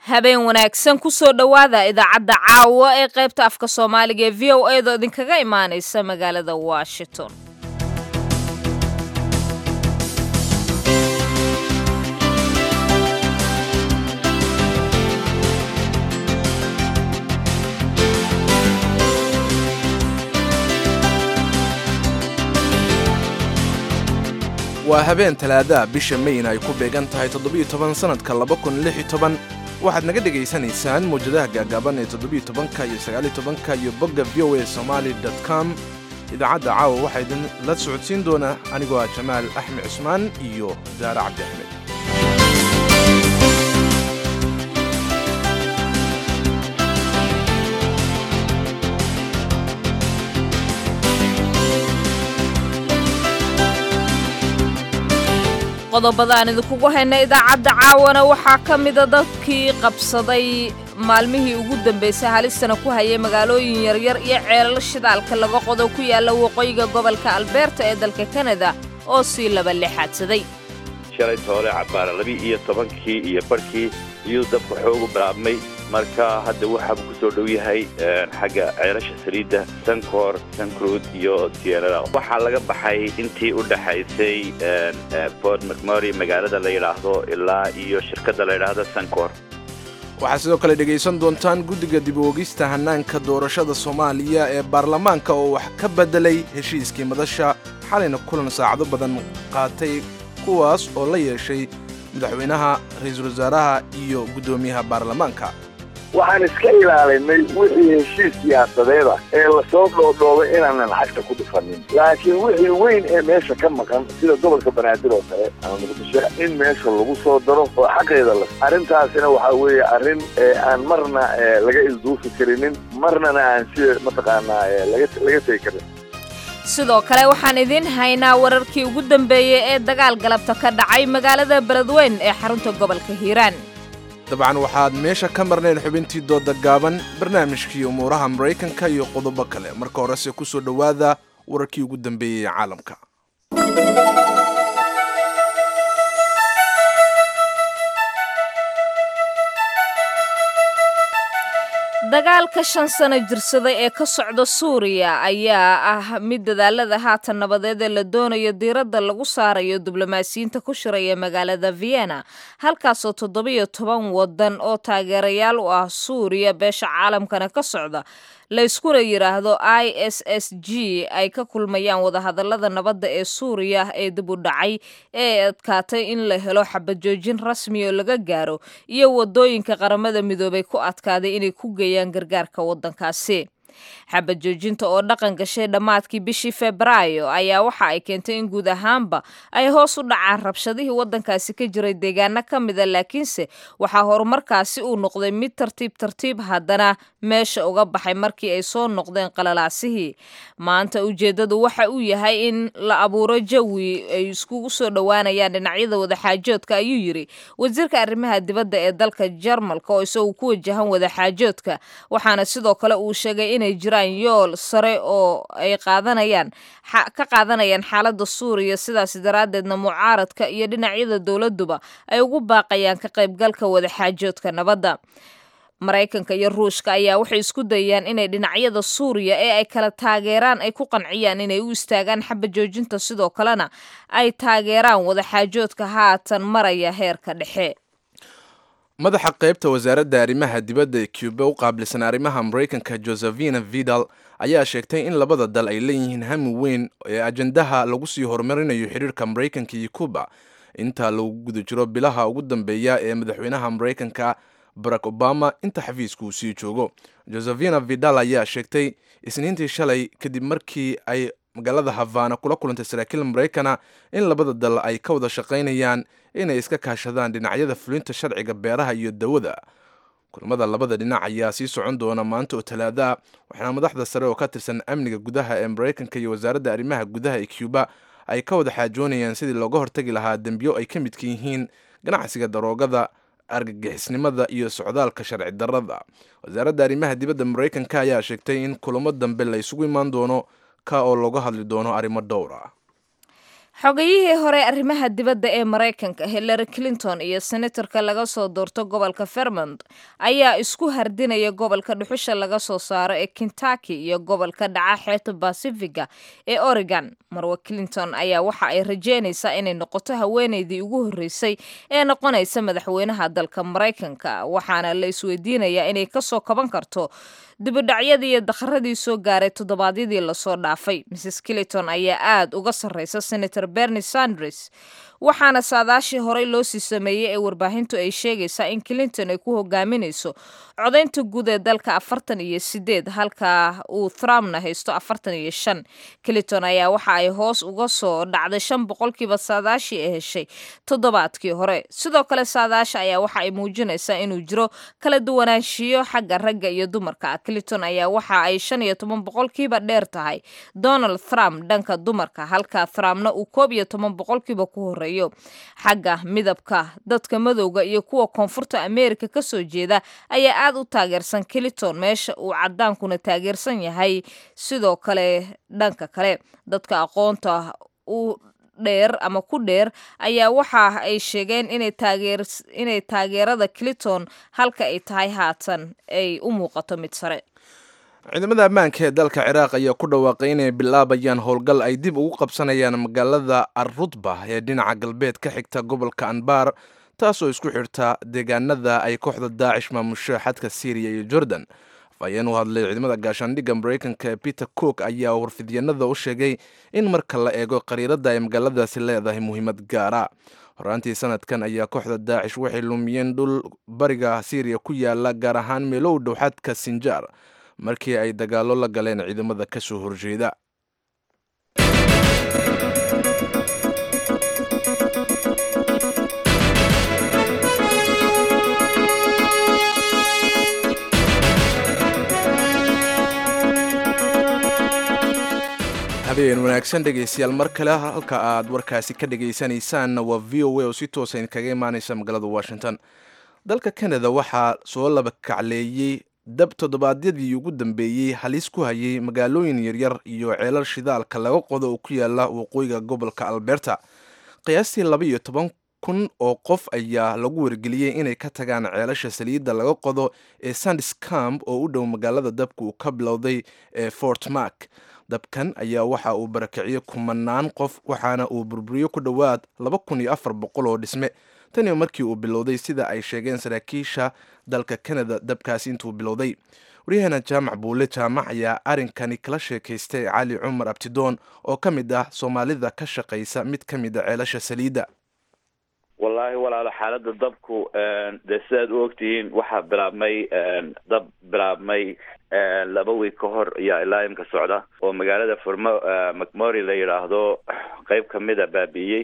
habeen wanaagsan kusoo dhowaada idaacadda caawa ee qaybta afka soomaaliga ee v o a da idinkaga imaanaysa magaalada washington waa habeen talaadaha bisha mayna ay ku beegan tahay toddobiyo toban sannadka laba kun lix iyo toban waxaad naga dhegaysanaysaan mawjadaha gaagaaban ee toddobiyo tobanka iyo sagaaliyo tobanka iyo bogga v o a somaali dot com idaacadda caawa waxaa idin la socodsiin doona anigoo ah jamaal axmed cusmaan iyo daare cabdi axmed qodobada aan idinkugu hayna idaacadda caawana waxaa ka mida dadkii qabsaday maalmihii ugu dambaysay halistana ku hayay magaalooyin yaryar iyo ceelal shidaalka laga qodo ku yaalla waqooyiga gobolka albeerta ee dalka kanada oo sii laba lixaadsaday shalay toole cabbaara labi iyo tobankii iyo barhkii iyuu dabka xoogu bilaabmay marka hadda waxaabuu ku soo dhow yahay xagga ceelasha saliidda sankoor sankruud iyo sierra waxaa laga baxay intii u dhaxaysay port mcmory magaalada la yidhaahdo ilaa iyo shirkadda la yidhaahdo sankor waxaad sidoo kale dhegaysan doontaan guddiga dib u ogista hannaanka doorashada soomaaliya ee baarlamaanka oo wax ka beddelay heshiiskii madasha xalayna kulan saacado badan qaatay kuwaas oo la yeeshay madaxweynaha ra-iisul wasaaraha iyo guddoomiyaha baarlamaanka waxaan iska ilaalinay wixii heshiis siyaasadeeda ee lasoo dhoodhoobay inaanan lacagta ku dhufanin laakiin wixii weyn ee meesha ka maqan sida gobolka banaadir oo kale ama muqdisho in meesha lagu soo daro oo xaqeeda la arrintaasina waxaa weeye arrin aan marna laga ilduufi karinin marnana aan sida mataqaanaa laga tegi karin sidoo kale waxaan idiin haynaa wararkii ugu dambeeyey ee dagaal galabta ka dhacay magaalada beledweyn ee xarunta gobolka hiiraan dabcan waxaad meesha ka marnayn xubintii dooda gaaban barnaamijkii umuuraha maraykanka iyo qodobo kale marka horese ku soo dhowaada wararkii ugu dambeeyey ee caalamka dagaalka shan sano jirsaday ee ka socda suuriya ayaa ah mid dadaalada haatan nabadeed ee la doonayo diiradda lagu saarayo diblomaasiyiinta ku shiraya magaalada vienna halkaasoo toddobiyo toban waddan oo taageerayaal u ah suuriya beesha caalamkana ka socda layskuna yidhaahdo i s s g ay ka kulmayaan wadahadallada nabadda ee suuriya ee dib u dhacay ee adkaatay in la helo xabajoojin rasmi oo laga gaaro iyo waddooyinka qaramada midoobay ku adkaaday inay ku geeyaan gargaarka waddankaasi xabajoojinta oo dhaqan gashay dhammaadkii bishii febraayo ayaa waxa ay keentay in guud ahaanba ay hoos u dhacaan rabshadihii waddankaasi ka jiray deegaano ka mida laakiinse waxaa horumarkaasi uu noqday mid tartiib tartiib haddana meesha uga baxay markii ay soo noqdeen qalalaasihii maanta ujeeddadu waxa uu yahay in la abuuro jawi ay iskugu soo dhowaanayaan dhinacyada wadaxaajoodka ayuu yidhi wasiirka arrimaha dibadda ee dalka jarmalka oo isagu ku wajahan wadaxaajoodka waxaana sidoo kale uu sheegay inay jiraan yool sare oo ay qaadanayaan ka qaadanayaan xaaladda suuriya sidaas daraaddeedna mucaaradka iyo dhinacyada dowladduba ay ugu baaqayaan ka qaybgalka wadaxaajoodka nabadda maraykanka iyo ruushka ayaa waxay isku dayayaan inay dhinacyada suuriya ee ay kala taageeraan ay ku qanciyaan inay u istaagaan xabajoojinta sidoo kalena ay taageeraan wadaxaajoodka haatan maraya heerka dhexe madaxa qaybta wasaaradda arrimaha dibadda ee cuba u qaabilsan arrimaha maraykanka josephina vidal ayaa sheegtay in labada dal ay leeyihiin hami weyn ee ajandaha lagu sii horumarinayo xidhiirka maraykanka iyo cuba inta lagu guda jiro bilaha ugu dambeeya ee madaxweynaha maraykanka barack obama inta xafiiska uu sii joogo josephina vidal ayaa sheegtay isniintii shalay kadib markii ay magaalada havana kula kulantay saraakiil maraykana in labada dal ay ka wada shaqaynayaan inay iska kaashadaan dhinacyada fulinta sharciga beeraha iyo dawada kulamada labada dhinac ayaa sii socon doona maanta oo talaada waxaana madaxda sare oo ka tirsan amniga gudaha ee maraykanka iyo wasaaradda arrimaha gudaha ee cuba ay ka wada xaajoonayaan sidii looga hortagi lahaa dembiyo ay ka midka yihiin ganacsiga daroogada argagixisnimada iyo socdaalka sharci darrada wasaaradda arrimaha dibadda maraykanka ayaa sheegtay in kulamo dambe la isugu imaan doono ka oo looga hadli doono arrimo dhowr ah xogayihii hore arrimaha dibadda ee maraykanka hillary clinton iyo senatorka laga soo doorto gobolka vermont ayaa isku hardinaya gobolka dhuxusha laga soo saaro ee kentucky iyo gobolka dhaca xeebta basifiga ee oregon marwa clinton ayaa waxa ay rajeynaysaa inay noqoto haweeneydii ugu horreysay ee noqonaysa madaxweynaha dalka maraykanka waxaana la isweydiinayaa inay kasoo kaban karto dibudhacyadii iyo dakharadii soo gaaray toddobaadyadii lasoo dhaafay mrs clinton ayaa aad uga sarreysa senator bernie sanders waxaana saadaashii horey loo sii sameeyey ee warbaahintu ay sheegaysaa in clinton ay ku hogaaminayso codaynta guud ee dalka afartan iyo sideed halka uu trumpna haysto afartan iyo shan clinton ayaa waxa ay hoos uga soo dhacday shan boqolkiiba saadaashii ay heshay toddobaadkii hore sidoo kale saadaasha ayaa waxa ay muujinaysaa inuu jiro kala duwanaanshiyo xagga ragga iyo dumarka clinton ayaa waxa ay shan iyo toban boqolkiiba dheer tahay donald trump dhanka dumarka halka trumpna uu koob iyo toban boqolkiiba ku horeeyo xagga midabka dadka madowga iyo kuwa koonfurta ameerika ka soo jeeda ayaa aad u taageersan clinton meesha uu cadaankuna taageersan yahay sidoo kale dhanka kale dadka aqoonta u dheer ama ku dheer ayaa waxa ay sheegeen inay taageerada clinton halka ay tahay haatan ay u muuqato mid sare ciidamada ammaanka ee dalka ciraaq ayaa ku dhawaaqay inay bilaabayaan howlgal ay dib ugu qabsanayaan magaalada arrutba ee dhinaca galbeed ka xigta gobolka anbar taasoo isku xirta deegaanada ay kooxda daacish maamusho xadka syriya iyo jordan afhayeen u hadlay ciidamada gaashaandhigga maraykanka ee peter cook ayaa warfidyanada u sheegay in marka la eego qariirada ay magaaladaasi leedahay muhiimad gaara horaantii sanadkan ayaa kooxda daacish waxay lumiyeen dhul bariga syriya ku yaala gaar ahaan meelo u dhow xadka sinjaar markii ay dagaallo la galeen ciidamada ka soo horjeeda habeen wanaagsan dhegaystayaal mar kale halka aad warkaasi ka dhagaysanaysaan waa v o a oo si toosa idinkaga imaanaysa magaalada washington dalka canada waxaa soo laba kacleeyey dab toddobaadyadii ugu dambeeyey halis ku hayay magaalooyin yaryar iyo ceelal shidaalka laga qodo oo ku yaala waqooyiga gobolka alberta qiyaastii laba iyo toban kun oo qof ayaa lagu wargeliyey inay ka tagaan ceelasha saliidda laga qodo ee sandiscamp oo u dhow magaalada dabka uu ka bilowday ee fort mark dabkan ayaa waxa uu barakiciyey kumanaan qof waxaana uu burburiyo ku dhowaad laba kun iyo afar boqol oo dhisme taniyo markii uu bilowday sida ay sheegeen saraakiisha dalka canada dabkaasi intuu bilowday waryaheena jaamac buule jaamac ayaa arrinkani kala sheekaystay cali cumar abtidoon oo ka mid ah soomaalida ka shaqaysa mid ka mid a ceelasha saliidda wallaahi walaalo xaaladda dabku dee sidaad u ogtihiin waxaa bilaabmay dab bilaabmay laba wiig ka hor ayaa ilaa imka socda oo magaalada furmo macmory la yidhaahdo qeyb kamida baabi'iyey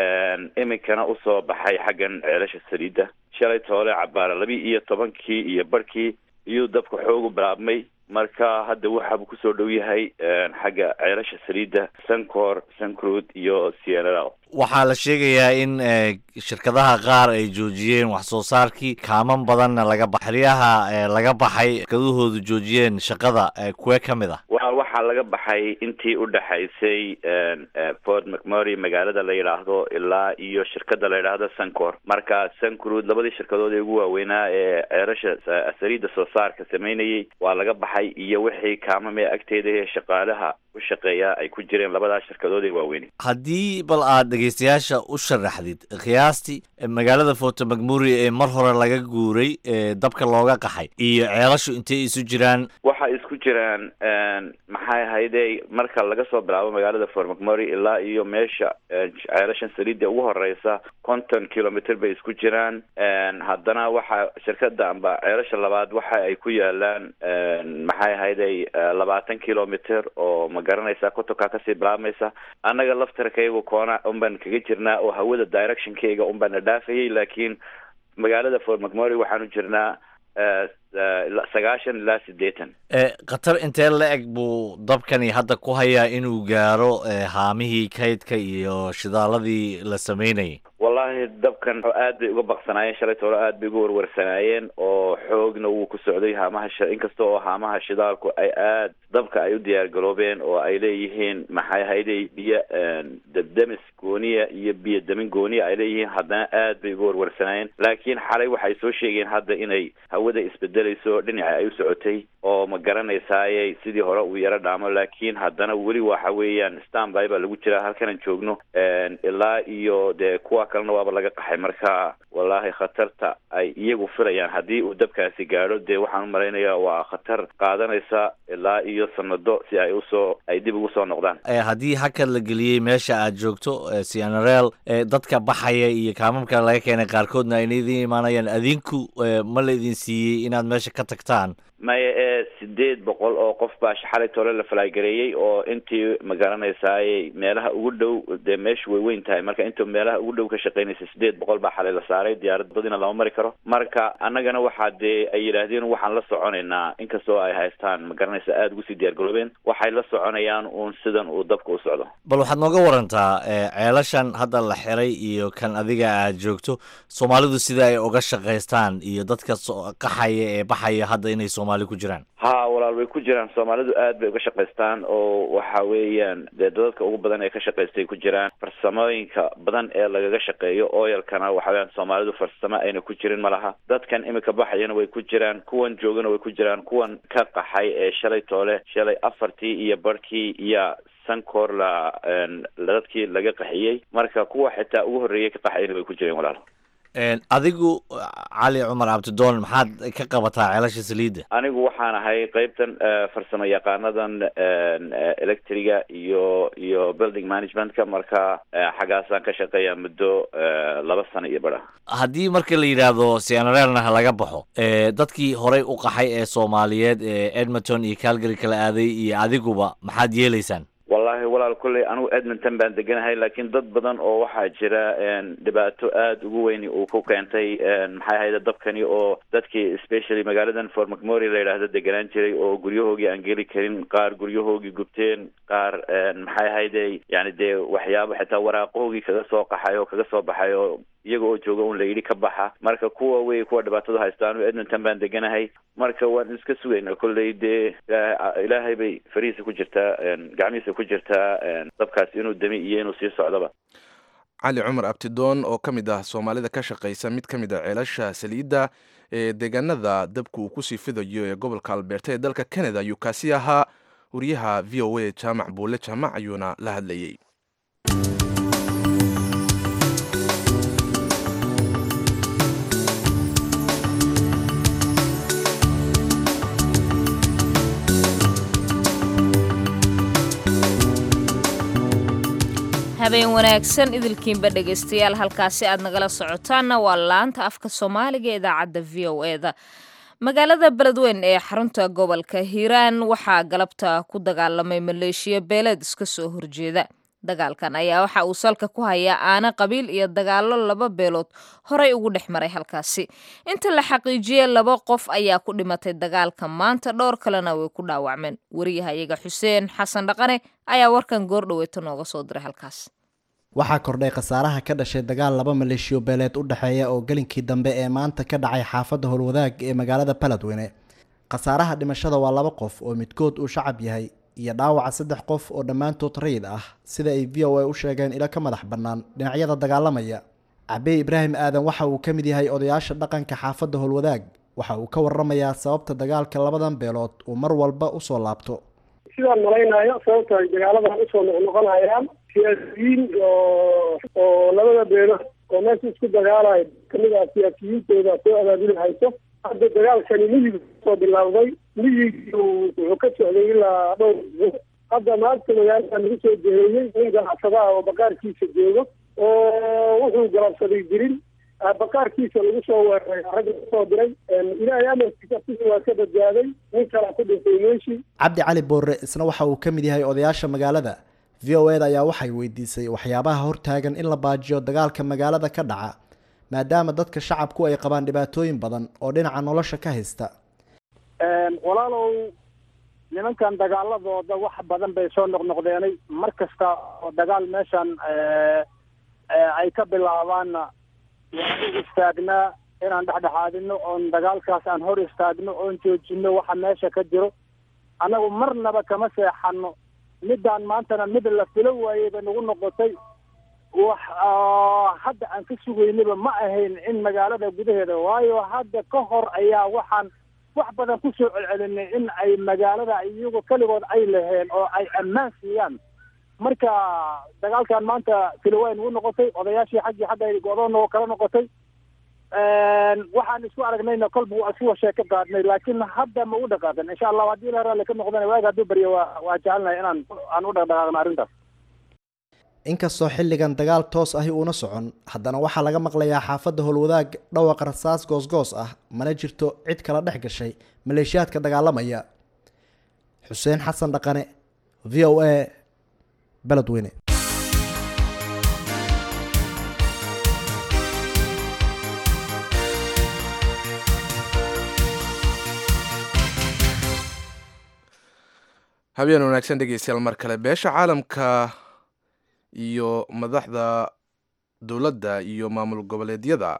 iminkana usoo baxay xaggan ceelasha saliidda shalay toole cabaara labi iyo tobankii iyo barhkii iyuu dabka xoogu bilaabmay marka hadda waxaabuu kusoo dhow yahay xagga ceelasha saliidda sancor sancruud iyo cnl waxaa la sheegayaa in shirkadaha qaar ay joojiyeen wax soo saarkii kaaman badanna laga ba xeryaha laga baxay shirkadahoodu joojiyeen shaqada kuwee ka mid ah wa waxaa laga baxay intii u dhexaysay fort macmory magaalada la yidhaahdo ilaa iyo shirkada la yidhaahdo sancor marka sancruud labadii shirkadood ee ugu waaweynaa ee ceerasha saliidda soo saarka sameynayay waa laga baxay iyo wixii kaamame agteeda ee shaqaalaha u shaqeeya ay ku jireen labadaa shirkadood ee waaweyn haddii bal aad dhegaystayaasha u sharaxdid qiyaastii magaalada forto macmuri ee mar hore laga guuray ee dabka looga qaxay iyo ceelashu intay isu jiraan waxay isku jiraan maxay ahayde marka laga soo bilaabo magaalada fort macmory ilaa iyo meesha ceelashan saliidda ugu horeysa konton kilomitr bay isku jiraan haddana waxa shirkada amba ceelasha labaad waxa ay ku yaalaan maxay ahayday labaatan kilomitr oo ma garanaysa kotonka kasii bilaabmaysa annaga laftarkaygu koona unbaan kaga jirnaa oo hawada directionkayga unbaana dhaafayay laakiin magaalada fort macmory waxaanu jirnaa sagaashan ilaa siddeetan khatar intee la eg buu dabkani hadda ku hayaa inuu gaaro haamihii kaydka iyo shidaaladii la sameynayay wallaahi dabkan aad bay uga baqsanaayeen shalay toole aad bay uga warwarsanaayeen oo xoogna wuu ku socday haamaha inkasta oo haamaha shidaalku ay aad dabka ay u diyaar garoobeen oo ay leeyihiin maxay hayday biyo dabdemis gooniya iyo biyo damin gooniya ay leeyihiin haddana aad bay uga warwarsanaayeen laakiin xalay waxay soo sheegeen hadda inay hawada isbedelayso dhinaca ay u socotay oo ma garanaysaaye sidii hore uu yaro dhaamo laakiin haddana weli waxa weeyaan stanby baa lagu jiraa halkanan joogno ilaa iyo dee kuwa kalena waaba laga qaxay marka wallaahi khatarta ay iyagu filayaan haddii uu dabkaasi gaadho dee waxaan u malaynayaa waa khatar qaadanaysa ilaa iyo sanado si ay usoo ay dib ugu soo noqdaan haddii hakad la geliyey meesha aad joogto cnrel dadka baxaya iyo kaamamka laga keenay qaarkoodna ayna idin imaanayaan adinku ma la idin siiyey inaad meesha ka tagtaan maya ee sideed boqol oo qof baa xalay tole la falagareeyey oo intii ma garanaysaaye meelaha ugu dhow dee meeshu way weyn tahay marka intuu meelaha ugu dhow ka shaqeynaysa sideed boqol baa xalay la saaray diyaarad badina lama mari karo marka annagana waxaa dee ay yidhaahdeen waxaan la soconaynaa inkastoo ay haystaan ma garanaysa aada ugu sii diyaar garoobeen waxay la soconayaan uun sidan uu dabka u socdo bal waxaad nooga warantaa ceelashan hadda la xiray iyo kan adiga aad joogto soomaalidu sida ay uga shaqaystaan iyo dadka qaxaya ee baxaya hadda inay soomaali ku jiraan ha walaal way ku jiraan soomaalidu aad bay uga shaqaystaan oo waxa weeyaan dee dadadka ugu badan ee ka shaqaystay ku jiraan farsamooyinka badan ee lagaga shaqeeyo oyalkana waxa weyaan soomaalidu farsamo ayna ku jirin ma laha dadkan imika baxayana way ku jiraan kuwan joogana way ku jiraan kuwan ka qaxay ee shalay toole shalay afartii iyo barhkii iyo sankoor la dadkii laga qaxiyey marka kuwa xitaa ugu horreeyay ka qaxayana way ku jireen walaal adigu cali cumar cabdidoon maxaad ka qabataa ceelasha saliidda anigu waxaan ahay qeybtan farsamo yaqaanadan electriga iyo iyo building managementka marka xaggaasaan ka shaqeeya muddo laba sano iyo badha haddii marka la yidhaahdo cnrelna laga baxo dadkii horey u qaxay ee soomaaliyeed ee edmonton iyo calgary kala aaday iyo adiguba maxaad yeelaysaan wallahi walaal kolley anigu edmonton baan deganahay laakiin dad badan oo waxaa jira dhibaato aada ugu weyn uu ku keentay maxay ahayde dabkani oo dadkii especially magaaladan fort macmory la yidhaahdo deganaan jiray oo guryahoogii aan geli karin qaar guryahoogii gubteen qaar maxay ahayde yani dee waxyaabo xitaa waraaqahoogii kaga soo qaxay oo kaga soo baxay oo iyaga oo jooga un la yidhi ka baxa marka kuwa wey kuwa dhibaatada haysta anu edmonton baan deganahay marka waan iska sugaynaa kolley dee ilaahay bay farihiisa ku jirtaa gacmihiisa ku jirtaa dabkaasi inuu demi iyo inuu sii socdoba cali cumar abtidoon oo ka mid ah soomaalida ka shaqaysa mid ka mid a ceelasha saliidda ee deegaanada dabka uu kusii fidayo ee gobolka alberta ee dalka canada ayuu kaasi ahaa wariyaha v o a jaamac buule jaamac ayuuna la hadlayey habeen wanaagsan idilkiinba dhegaystayaal halkaasi aad nagala socotaanna waa laanta afka soomaaliga ee idaacadda v o e da magaalada beledweyn ee xarunta gobolka hiiraan waxaa galabta ku dagaalamay maleeshiya beeleed iska soo horjeeda dagaalkan ayaa waxa uu salka ku hayaa aana qabiil iyo dagaallo laba beelood horey ugu dhex maray halkaasi inta la xaqiijiyey laba qof ayaa ku dhimatay dagaalka maanta dhowr kalena way ku dhaawacmeen wariyahayaga xuseen xasan dhaqane ayaa warkan goordhoweeta nooga soo diray halkaas waxaa kordhay khasaaraha ka dhashay dagaal laba maleeshiyo beeleed u dhexeeya oo gelinkii dambe ee maanta ka dhacay xaafadda howlwadaag ee magaalada baladweyne khasaaraha dhimashada waa laba qof oo midkood uu shacab yahay iyo dhaawaca saddex qof oo dhammaantood rayid ah sida ay v o a u sheegeen ilo ka madax bannaan dhinacyada dagaalamaya cabey ibraahim aadan waxa uu ka mid yahay odayaasha dhaqanka xaafadda howlwadaag waxa uu ka waramayaa sababta dagaalka labadan beelood uu mar walba usoo laabto sidaan malaynayo sababta ay dagaaladan usoo noqnoqonayaan siyaasiyiin oo oo labada beelood oo meesha isku dagaalayo kamid ah siyaasiyiintooda soo abaabuli hayso hadda dagaalkani miyigu soo bilowday miyigii wuxuu ka socday ilaa dhowr isbuuc hadda maanta magaalada lagu soo jeheeyey in ganacsadaha oo baqaarkiisa joogo oo wuxuu galabsaday jirin baqaarkiisa lagu soo weeraray rag lagu soo diray ilaahay amarkiisa sidii waa ka badbaaday nin kala ku dhintay meeshii cabdi cali boorre isna waxa uu ka mid yahay odayaasha magaalada v o eda ayaa waxay weydiisay waxyaabaha hortaagan in la baajiyo dagaalka magaalada ka dhaca maadaama dadka shacabku ay qabaan dhibaatooyin badan oo dhinaca nolosha ka haysta walaalow nimankan dagaaladooda wax badan bay soo noqnoqdeenay mar kasta oo dagaal meeshan ay ka bilaabaanna waan u istaagnaa inaan dhexdhexaadino oon dagaalkaas aan hor istaagno oon joojino waxa meesha ka jiro annagu marnaba kama seexano midaan maantana mid la filo waayey bay nagu noqotay wax hadda aan ka sugaynaba ma ahayn in magaalada gudaheeda waayo hadda ka hor ayaa waxaan wax badan ku soo celcelinay in ay magaalada iyagu keligood ay laheen oo ay ammaan siiyaan marka dagaalkan maanta filowaay nagu noqotay odayaashii xaggii xagga go-doon oo kala noqotay waxaan isku aragnayna kolba waa isku sheeko qaadnay laakiin hadda ma u dhaqaaqin insha allahu haddii la raalli ka noqdana waaga hadduu baryo waa waa jecelnahay inaan aan u dhaqdhaqaaqno arrintaas inkastoo xilligan dagaal toos ahi uuna socon haddana waxaa laga maqlayaa xaafadda howlwadaag dhawaqa rasaas goosgoos ah mana jirto cid kala dhex gashay maleeshiyaadka dagaalamaya xuseen xasan dhaqane v o a beledweyne habeen wanaagsan dhegeystayaal mar kale beesha caalamka iyo madaxda dowladda iyo maamul goboleedyada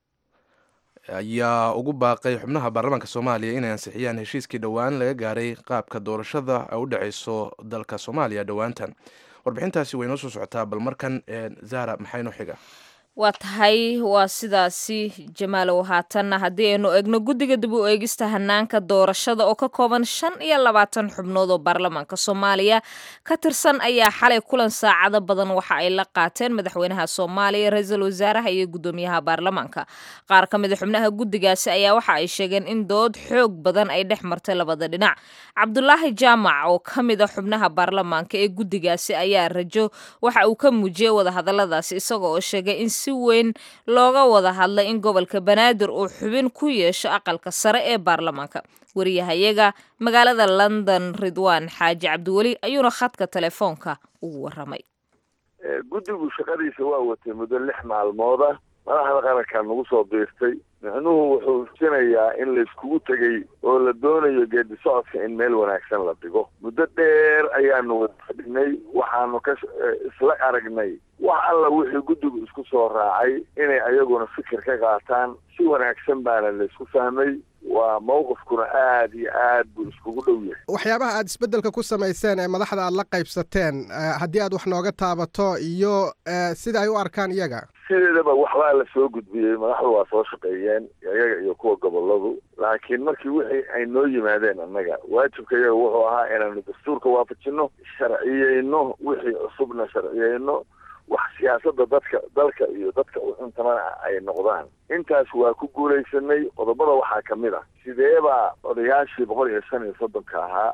ayaa ugu baaqay xubnaha baarlamaanka soomaaliya inay ansixiyaan heshiiskii dhowaan laga gaaray qaabka doorashada ay u dhexeyso dalka soomaaliya dhowaantan warbixintaasi way noo soo socotaa bal markan zahra maxay noo xiga waa tahay waa sidaasi jamaalow haatanna haddii aynu eegno guddiga dib u eegista hanaanka doorashada oo ka kooban shan iyo labaatan xubnood oo baarlamaanka soomaaliya ka tirsan ayaa xalay kulan saacado badan waxa ay la qaateen madaxweynaha soomaaliya ra-iisul wasaaraha iyo guddoomiyaha baarlamaanka qaar ka mid a xubnaha guddigaasi ayaa waxa ay sheegeen in dood xoog badan ay dhex martay labada dhinac cabdulaahi jaamac oo ka mid a xubnaha baarlamaanka ee guddigaasi ayaa rajo waxa uu ka muujiyey wadahadaladaasi isaga oo sheegay in si weyn looga wada hadlay in gobolka banaadir uu xubin ku yeesho aqalka sare ee baarlamaanka wariyahayaga magaalada london ridwaan xaaji cabdiweli ayuuna khadka telefoonka ugu waramay guddigu shaqadiisa waa watay muddo lix maalmooda madaxda qarankaa nagu soo biirtay micnuhu wuxuu sinayaa in layskugu tegey oo la doonayo geedi socodka in meel wanaagsan la dhigo muddo dheer ayaanu wada fadhinay waxaanu ka isla aragnay wax alla wixii guddigu isku soo raacay inay ayaguna fikir ka qaataan si wanaagsan baana laysku fahmay waa mawqifkuna aad iyo aad buu iskugu dhow yahay waxyaabaha aad isbeddelka ku samayseen ee madaxda aad la qaybsateen haddii aad wax nooga taabato iyo sida ay u arkaan iyaga sideedaba waxbaa la soo gudbiyey madaxdu waa soo shaqeeyeen iyaga iyo kuwa goboladu laakiin markii wixii ay noo yimaadeen annaga waajibka iyaga wuxuu ahaa inaanu dastuurka waafajino sharciyeyno wixii cusubna sharciyeyno wax siyaasadda dadka dalka iyo dadka u cuntamana ay noqdaan intaas waa ku guulaysanay qodobada waxaa ka mid ah sideebaa odayaashii boqol iyo shan iyo soddonka ahaa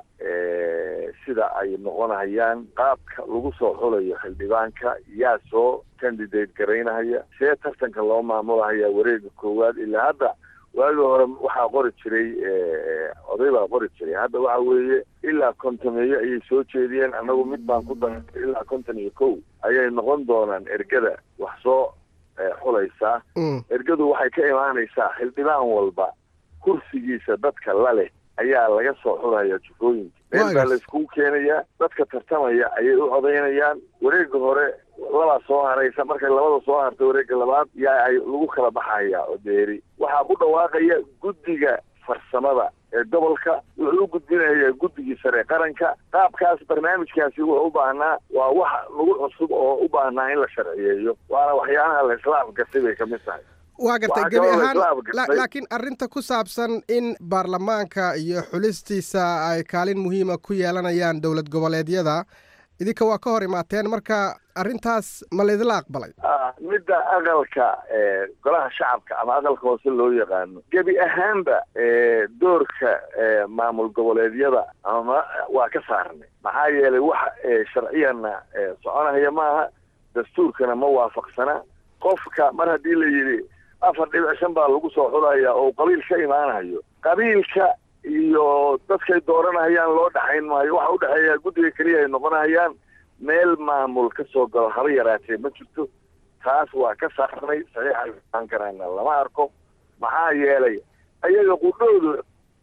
sida ay noqonayaan qaabka lagu soo xulayo xildhibaanka yaa soo candidate garaynahaya see tartanka loo maamulahaya wareega koowaad ilaa hadda waagii hore waxaa qori jiray oday baa qori jiray hadda waxa weeye ilaa kontomeeyo ayay soo jeediyeen annagu mid baan ku darantay ilaa konton iyo kow ayay noqon doonaan ergada wax soo xulaysaa ergadu waxay ka imaanaysaa xildhibaan walba kursigiisa dadka la leh ayaa laga soo xulaya jufooyinka meel baa layskugu keenayaa dadka tartamaya ayay u codaynayaan wareega hore labaa soo haraysa markay labada soo harta wareega labaad yaa ay lagu kala baxaya oo deeri waxaa ku dhawaaqaya guddiga farsamada ee gobolka wuxuu u gudbinayaa guddigii sare qaranka qaabkaas barnaamijkaasi wuxuu u baahnaa waa wax nagu cusub oo u baahnaa in la sharciyeeyo waana waxyaalaha la isla afgartay bay ka mid tahay waa gartay gebi ahaan laakiin arrinta ku saabsan in baarlamaanka iyo xulistiisa ay kaalin muhiima ku yeelanayaan dowlad goboleedyada idinka waa ka hor imaateen marka arrintaas ma laydinla aqbalay midda aqalka golaha shacabka ama aqalka hoose loo yaqaano gebi ahaanba doorka maamul goboleedyada ama waa ka saarnay maxaa yeelay wax sharciyana soconahaya maaha dastuurkana ma waafaqsana qofka mar haddii la yidhi afar dhibic shan baa lagu soo xulaya oo qabiil ka imaanayo qabiilka iyo dadkay dooranahayaan loo dhexayn maayo waxa udhexeeya guddiga keliya ay noqonahayaan meel maamul ka soo galo haba yaraatee ma jirto taas waa ka saarnay saxiixa aan karana lama arko maxaa yeelay ayaga qudhoodu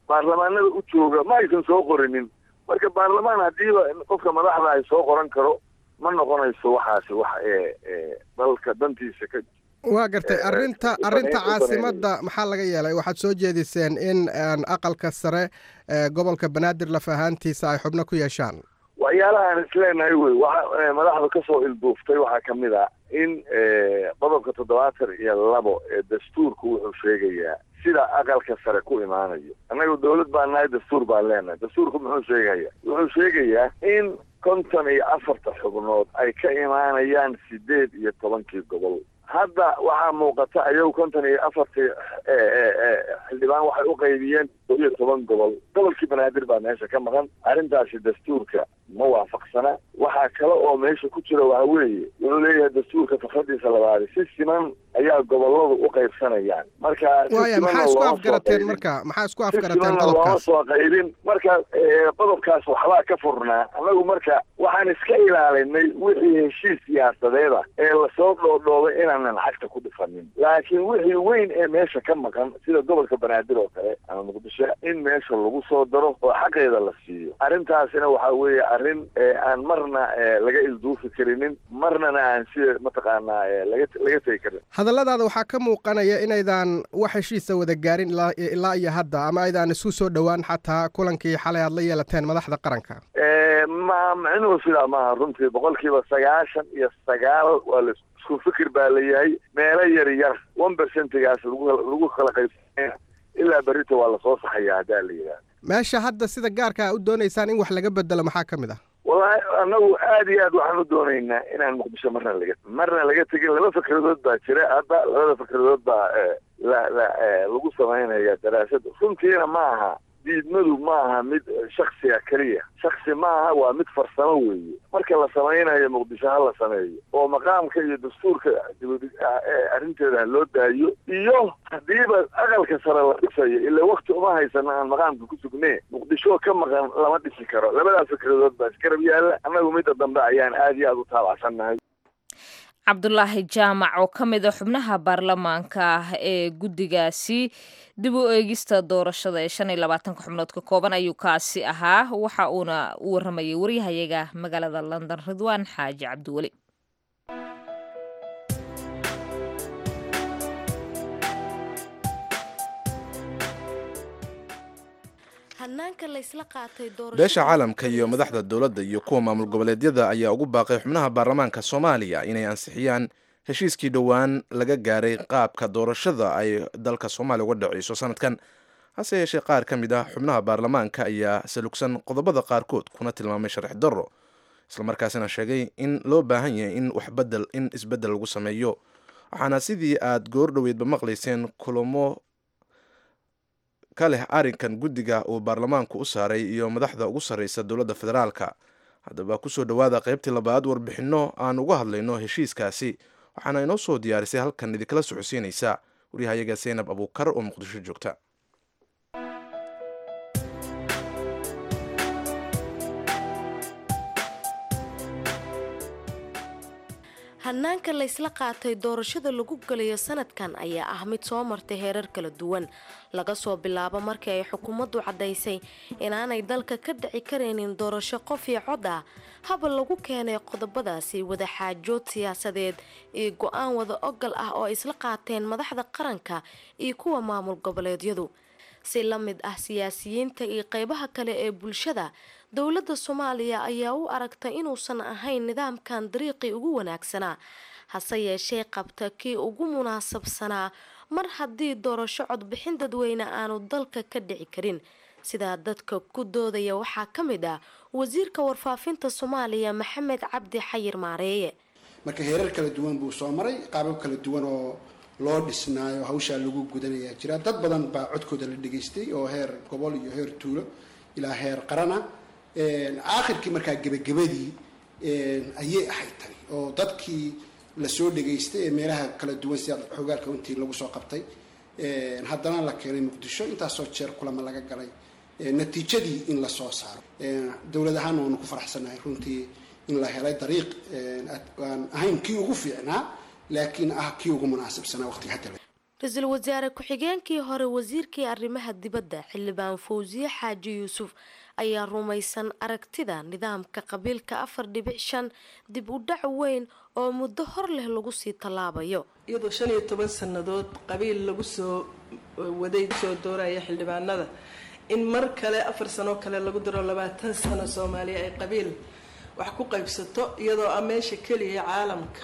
baarlamaanada u jooga ma aysan soo qorinin marka baarlamaan haddiiba qofka madaxda ay soo qoran karo ma noqonayso waxaasi wax ee dalka dantiisa ka waa gartay arrinta arrinta caasimadda maxaa laga yeelay waxaad soo jeediseen in aqalka sare ee gobolka banaadir laf ahaantiisa ay xubno ku yeeshaan waxyaalahaan isleenahay wey waxa madaxda kasoo ilduuftay waxaa kamid a in qodobka toddobaatan iyo labo ee dastuurku wuxuu sheegayaa sida aqalka sare ku imaanayo annaga dawlad baan nahay dastuur baan leenahay dastuurku muxuu sheegaya wuxuu sheegayaa in konton iyo afarta xubnood ay ka imaanayaan sideed iyo tobankii gobol hadda waxaa muuqata ayagu konton iyo afartii xildhibaan waxay u qaybiyeen koo iyo toban gobol gobolkii banaadir baa meesha ka maqan arrintaasi dastuurka ma waafaqsana waxaa kale oo meesha ku jira waxa weeye wuxuu leeyahay dastuurka fakradiisa labaadi si siman ayaa goboladu u qaybsanayaan marka waaya maxaa isku afgarateen marka maxaa isku afgarateen looma qodobkaas soo qaybin marka qodobkaas waxbaa ka furnaa annagu marka waxaan iska ilaalinay wixii heshiis siyaasadeeda ee lasoo dhoodhoobay inaanan cagta ku dhifanin laakiin wixii weyn ee meesha ka maqan sida gobolka banaadir oo kale ama muqdisho in meesha lagu soo daro oo xaqeeda la siiyo arrintaasina waxaa weeye arrin aan marna laga ilduufi karinin marnana aan sida mataqaanaa laga laga tegi karin hadalladaada waxaa ka muuqanaya inaydan wax heshiisa wada gaarin ilaa ilaa iyo hadda ama aydan isu soo dhowaan xataa kulankii xalay aad la yeelateen madaxda qaranka ma micnuhu sidaa maaha runtii boqolkiiba sagaashan iyo sagaal waa la isku fikir baa layahay meelo yar yar one percentigaas lagu lagu kala qaybsanaya ilaa berrito waa lasoo saxaya haddaa la yidhaha meesha hadda sida gaarka a u doonaysaan in wax laga bedelo maxaa ka mid ah wallahi annagu aad iyo aad waxaan u doonaynaa inaan muqdisho marna laga marna laga tegin laba fikradood baa jira hadda labada fikradood baa la la lagu samaynaya daraasad runtiina ma aha diidmadu ma aha mid shaksiga keliya shaksi ma aha waa mid farsamo weeye marka la samaynayo muqdisho ha la sameeyo oo maqaamka iyo dastuurka arrinteeda ha loo daayo iyo haddiiba aqalka sare la dhisayo ilaa wakti uma haysana aan maqaamka ku sugnee muqdisho ka maqan lama dhisi karo labadaas fikradood baa iskarab yaalla annagu midda dambe ayaan aad iyo aad u taabacsannahay cabdulaahi jaamac oo ka mid a xubnaha baarlamaanka ah ee guddigaasi dib u eegista doorashada ee shan iyo labaatanka xubnood ka kooban ayuu kaasi ahaa waxa uuna u waramayay waryahayaga magaalada london ridwaan xaaji cabdiweli beesha caalamka iyo madaxda dowladda iyo kuwa maamul goboleedyada ayaa ugu baaqay xubnaha baarlamaanka soomaaliya inay ansixiyaan heshiiskii dhowaan laga gaaray qaabka doorashada ay dalka soomaaliya uga dhaceyso sanadkan hase yeeshee qaar ka mid ah xubnaha baarlamaanka ayaa salugsan qodobada qaarkood kuna tilmaamay sharci darro islamarkaasina sheegay in loo baahan yahay in waxbedel in isbeddel lagu sameeyo waxaana sidii aad goor dhoweydba maqlayseen kulamo ka leh arrinkan guddiga uu baarlamaanku u saaray iyo madaxda ugu sarreysa dowladda federaalka haddaba kusoo dhowaada qaybtii labaad warbixinno aan uga hadlayno heshiiskaasi waxaana inoo soo diyaarisay halkan idinkala socodsiinaysa waryahayaga seynab abuukar oo muqdisho joogta hanaanka laysla qaatay doorashada lagu galayo sanadkan ayaa ah mid soo martay heerar kala duwan laga soo bilaabo markii ay xukuumaddu caddaysay inaanay dalka ka dhici karaynin doorasho qof iyo cod ah haba lagu keenay qodobadaasi wadaxaajood siyaasadeed iyo go-aan wada ogal ah oo isla qaateen madaxda qaranka iyo kuwa maamul goboleedyadu si la mid ah siyaasiyiinta iyo qeybaha kale ee bulshada dowladda soomaaliya ayaa u aragtay inuusan ahayn nidaamkan dariiqii ugu wanaagsanaa hase yeeshee qabta kii ugu munaasabsanaa mar haddii doorasho codbixin dadweyne aanu dalka ka dhici karin sidaa dadka ku doodaya waxaa ka mid ah wasiirka warfaafinta soomaaliya maxamed cabdi xayir maareeye marka heerar kala duwan buu soo maray qaabab kala duwan oo loo dhisnaayo hawshaa lagu gudanayaa jira dad badan baa codkooda la dhegaystay oo heer gobol iyo heer tuulo ilaa heer qarana aakhirkii markaa gebagabadii ayay ahayd tani oo dadkii lasoo dhegaystay ee meelaha kala duwan sida xogaalka intii lagu soo qabtay haddana la keenay muqdisho intaasoo jeer kulama laga galay natiijadii in lasoo saaro dowlad ahaan waanu ku faraxsanahay runtii in la helay dariiq aan ahayn kii ugu fiicnaa laakiin ah kii ugu munaasabsanaa waqtiga hadda ra-iisul wasaare ku-xigeenkii hore wasiirkii arrimaha dibadda xildhibaan fawsiye xaaji yuusuf ayaa rumaysan aragtida nidaamka qabiilka afar dhibic shan dib u dhac weyn oo muddo hor leh lagu sii tallaabayo iyadoo shan iyo toban sannadood qabiil lagu soo waday soo dooraya xildhibaanada in mar kale afar sanoo kale lagu daro labaatan sano soomaaliya ay qabiil wax ku qaybsato iyadoo ah meesha keliya caalamka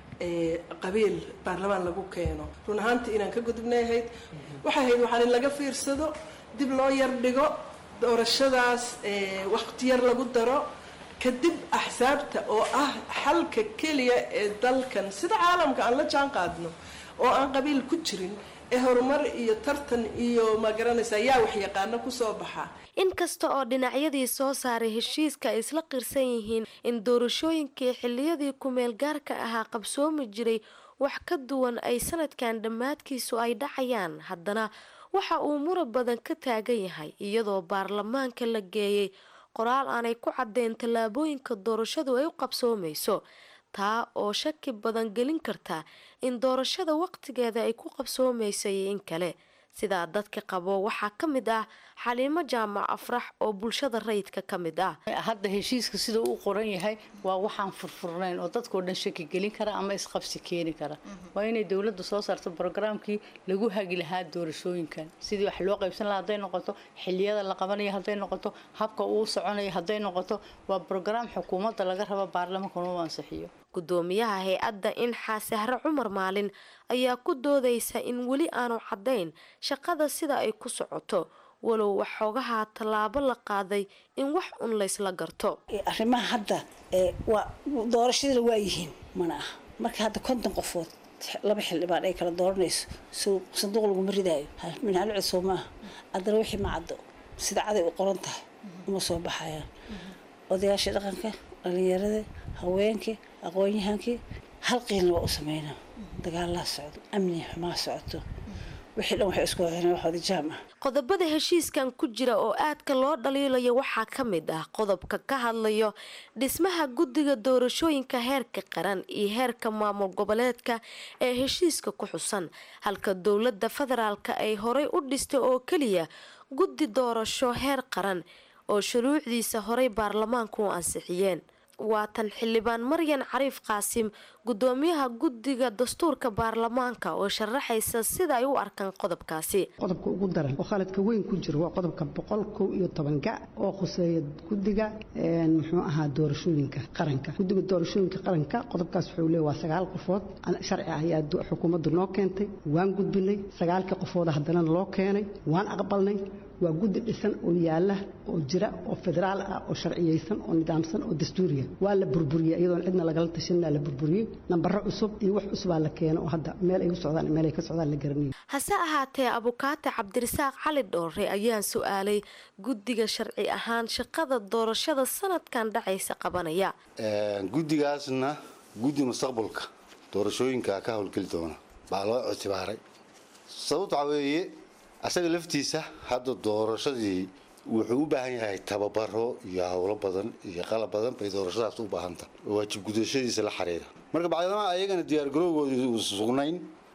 ee qabiil baarlamaan lagu keeno run ahaantii inaan ka gudubnay ahayd waxay ahayd waxaan in laga fiirsado dib loo yar dhigo doorashadaas waqti yar lagu daro kadib axsaabta oo ah xalka keliya ee dalkan sida caalamka aan la jaan qaadno oo aan qabiil ku jirin ee horumar iyo tartan iyo magaranaysa yaa wax yaqaano kusoo baxa inkasta oo dhinacyadii soo saaray heshiiska ay isla qirsan yihiin in doorashooyinkii xiliyadii kumeel gaarka ahaa qabsoomi jiray wax ka duwan ay sanadkan dhammaadkiisu ay dhacayaan haddana waxa uu murab badan ka taagan yahay iyadoo baarlamaanka la geeyay qoraal aanay ku caddeyn tallaabooyinka doorashadu ay u qabsoomayso taa oo shaki badan gelin karta in doorashada waqtigeeda ay ku qabsoomaysa iyo in kale sidaa dadka qabo waxaa ka mid ah xaliimo jaamac afrax oo bulshada rayidka ka mid ah hadda heshiiska sida uu qoran yahay waa waxaan furfurnayn oo dadkao dhan shaki gelin kara ama isqabsi keeni kara waa inay dowladda soo saarto brograamkii lagu hagi lahaa doorashooyinkan sidii wax loo qaybsan lahaa hadday noqoto xiliyada la qabanayo hadday noqoto habka uu soconayo hadday noqoto waa brograam xukuumadda laga rabo baarlamaanka inuu ansixiyo gudoomiyaha hay-adda inxaa sahre cumar maalin ayaa ku doodaysa in weli aanu caddayn shaqada sida ay ku socoto walow waxoogahaa tallaabo la qaaday in wax un laysla garto arrimaha hadda waa doorashadana waa yihiin mana aha marka hadda konton qofood laba xildhibaan ay kala dooranayso sanduuq laguma ridaayo minhalo cusub maaha haddana wixii ma caddo sida caday u qoran tahay uma soo baxayaan odayaashii dhaqanka dhalinyarada haweenkii aqoon-yahankii hal qiilna waa u sameynaa dagaalaa socdo amni xumaa socoto wixii dhan waxay isku waxeen wax wadajaam ah qodobada heshiiskan ku jira oo aadka loo dhaliilayo waxaa ka mid ah qodobka ka hadlayo dhismaha guddiga doorashooyinka heerka qaran iyo heerka maamul goboleedka ee heshiiska ku xusan halka dowladda federaalka ay horay u dhistay oo keliya guddi doorasho heer qaran oo shuruucdiisa horay baarlamaanku u ansixiyeen waatan xildhibaan maryan cariif qaasim gudoomiyaha guddiga dastuurka baarlamaanka oo sharaxaysa sida ay u arkaan qodobkaasi qodobka ugu daran oo khaladka weyn ku jiro waa qodobka boqol kow iyo toban gac oo khuseeya guddiga muxuu ahaa doorashooyinka qaranka guddiga doorashooyinka qaranka qodobkaas wuxuu leeya waa sagaal qofood sharci ah ayaa xukuumaddu noo keentay waan gudbinay sagaalkii qofooda haddana loo keenay waan aqbalnay waa guddi dhisan oo yaala oo jira oo federaal ah oo sharciyeysan oo nidaamsan oo dastuuriya waa la burburiyey iyadoon cidna lagala tashanina la burburiyey nambaro cusub iyo wax cusubaa la keeno oo hadda meel ay u socdaan meel ay ka socdaan la garanayo hase ahaatee abukaate cabdirasaaq cali dhoore ayaan su-aalay guddiga sharci ahaan shaqada doorashada sanadkan dhacaysa qabanaya guddigaasna guddi mustaqbalka doorashooyinka ka howlgeli doona baa loo ictibaaray sababta waxaa weeye asaga laftiisa hadda doorashadii wuxuu u baahan yahay tababaro iyo howlo badan iyo qalab badan bay doorashadaas u baahantah waajib gudashadiisa la xiriira marka bacdama ayagana diyaargarowgoodii uu sugnayn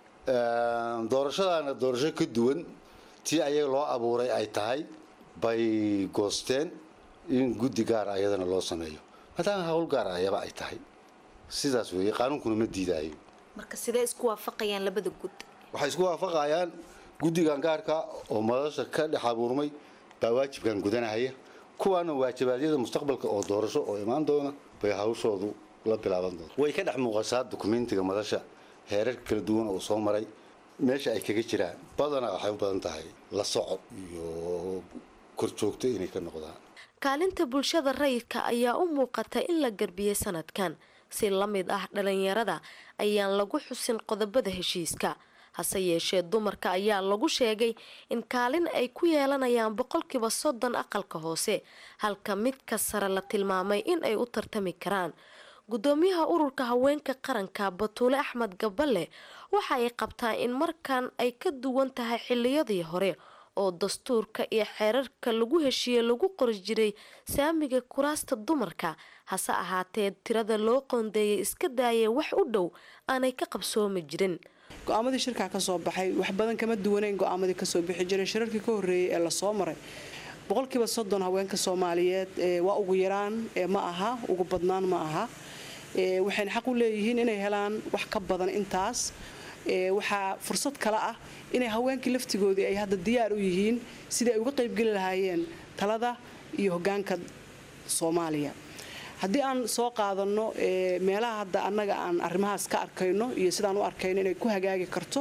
doorashadaana doorasho ka duwan tii ayaga loo abuuray ay tahay bay goosteen in guddi gaar ayadana loo sameeyo maadaama hawl gaar ayaba ay tahay sidaas weeye qaanuunkuna ma diidaayo marka sidee isku waafaqayaan labada gud waxay isku waafaqayaan guddigan gaarka oo madasha ka dhex abuurmay baa waajibkan gudanahaya kuwaana waajibaadyada mustaqbalka oo doorasho oo imaan doona bay hawshoodu la bilaaban doonta way ka dhex muuqasaa dukumentiga madasha heerarka kala duwan oo soo maray meesha ay kaga jiraan badanaa waxay u badan tahay la socod iyo korjoogto inay ka noqdaan kaalinta bulshada rayidka ayaa u muuqata in la garbiyey sanadkan si la mid ah dhalinyarada ayaan lagu xusin qodobada heshiiska hase yeeshee dumarka ayaa lagu sheegay in kaalin ay ku yeelanayaan boqolkiiba soddon aqalka hoose halka midka sare la tilmaamay in ay u tartami karaan gudoomiyaha ururka haweenka qaranka batuule axmed gaballe waxa ay qabtaa in markan ay ka duwan tahay xiliyadii hore oo dastuurka iyo xeerarka lagu heshiiyey lagu qori jiray saamiga kuraasta dumarka hase ahaatee tirada loo qoondeeyay iska daayay wax u dhow aanay ka qabsoomi jirin go-aamadii shirkaa ka soo baxay wax badan kama duwanayn go-aamadii kasoo bixi jiray shirarkii ka horreeyey ee lasoo maray boqolkiiba soddon haweenka soomaaliyeed waa ugu yaraan ma aha ugu badnaan ma aha waxayna xaq u leeyihiin inay helaan wax ka badan intaas waxaa fursad kale ah inay haweenkii laftigoodii ay hadda diyaar u yihiin sidai ay uga qaybgeli lahaayeen talada iyo hogaanka soomaaliya haddii aan soo qaadano meelaha hadda annaga aan arrimahaas ka arkayno iyo sidaan u arkayno inay ku hagaagi karto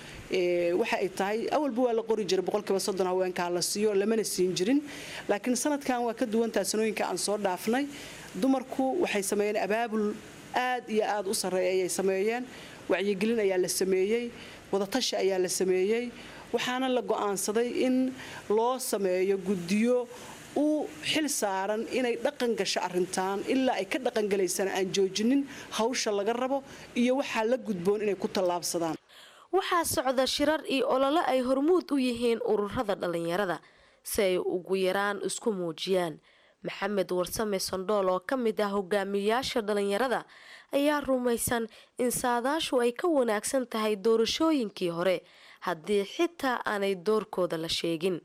waxa ay tahay awalba waa la qori jiray boqolkiiba soddon haweenkaa la siiyo lamana siin jirin laakiin sanadkan waa ka duwantaha sanooyinka aan soo dhaafnay dumarku waxay sameeyeen abaabul aad iyo aad u sarreeya ayay sameeyeen wacyigelin ayaa la sameeyey wadatashi ayaa la sameeyey waxaana la go'aansaday in loo sameeyo guddiyo u xil saaran inay dhaqan gasho arrintan ilaa ay ka dhaqangelaysana aan joojinin hawsha laga rabo iyo waxaa la gudboon inay ku tallaabsadaan waxaa socda shirar iyo olole ay hormuud u yihiin ururada dhallinyarada si ay ugu yaraan isku muujiyaan maxamed warsame sondhool oo ka mid ah hogaamiyayaasha dhallinyarada ayaa rumaysan in saadaashu ay ka wanaagsan tahay doorashooyinkii hore haddii xitaa aanay doorkooda la sheegin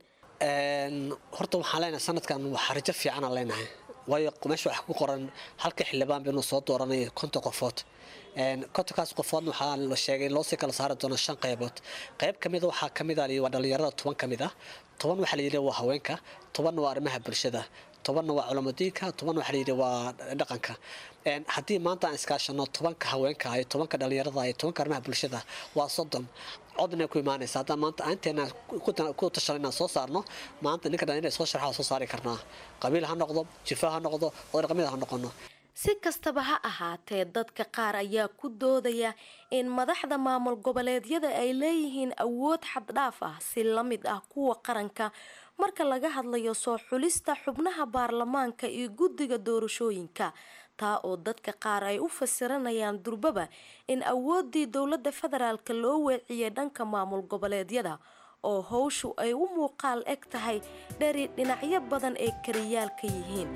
horta waxaan leenahay sanadkan waxaa rajo fiicanaan leenahay waayo meesha waxaa ku qoran halka xildhibaan baynu soo dooranaya konton qofood kontonkaas qofoodna waxaa la sheegay in loosii kala saari doono shan qaybood qayb ka mida waxaa ka mid a waa dhallinyarada toban ka mid ah toban waxaa la yidhi waa haweenka tobanna waa arrimaha bulshada tobanna waa culamadiinka toban waxaa layidhi waa dhaqanka haddii maanta aan iskaashano tobanka haweenka iyo tobanka dhallinyarada iyo tobanka arrimaha bulshada waa soddon codna ku imaanaysa haddaan maanta inteena ku tashano inaan soo saarno maanta ninka dhallinyarada soo sharxa soo saari karnaa qabiil ha noqdo jifa ha noqdo oo dhaqamida ha noqono si kastaba ha ahaatee dadka qaar ayaa ku doodaya in madaxda maamul goboleedyada ay leeyihiin awood xaddhaaf ah si la mid ah kuwa qaranka marka laga hadlayo soo xulista xubnaha baarlamaanka iyo guddiga doorashooyinka taa oo dadka qaar ay u fasiranayaan durbaba in awooddii dowladda federaalka loo weeciyay dhanka maamul goboleedyada oo howshu ay u muuqaal eg tahay dheri dhinacyo badan ay kariyaal ka yihiin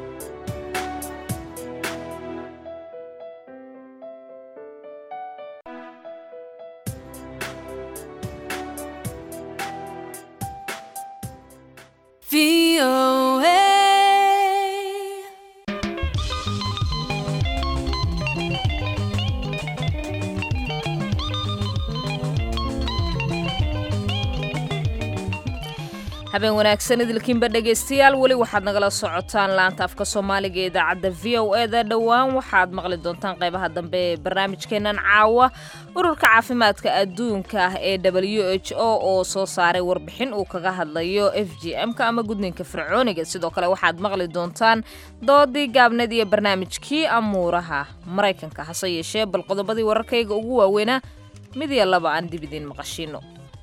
habeen wanaagsan idilkiinba dhegaystayaal weli waxaad nagala socotaan laanta afka soomaaliga ee idaacadda v o eda dhowaan waxaad maqli doontaan qaybaha dambe ee barnaamijkeennan caawa ururka caafimaadka adduunka ah ee w h o oo soo saaray warbixin uu kaga hadlayo f g m-ka ama gudniinka fircooniga sidoo kale waxaad maqli doontaan doodii gaabneed iyo barnaamijkii amuuraha maraykanka hase yeeshee bal qodobadii wararkayga ugu waaweynaa mid iyo laba aan dib idiin maqashiino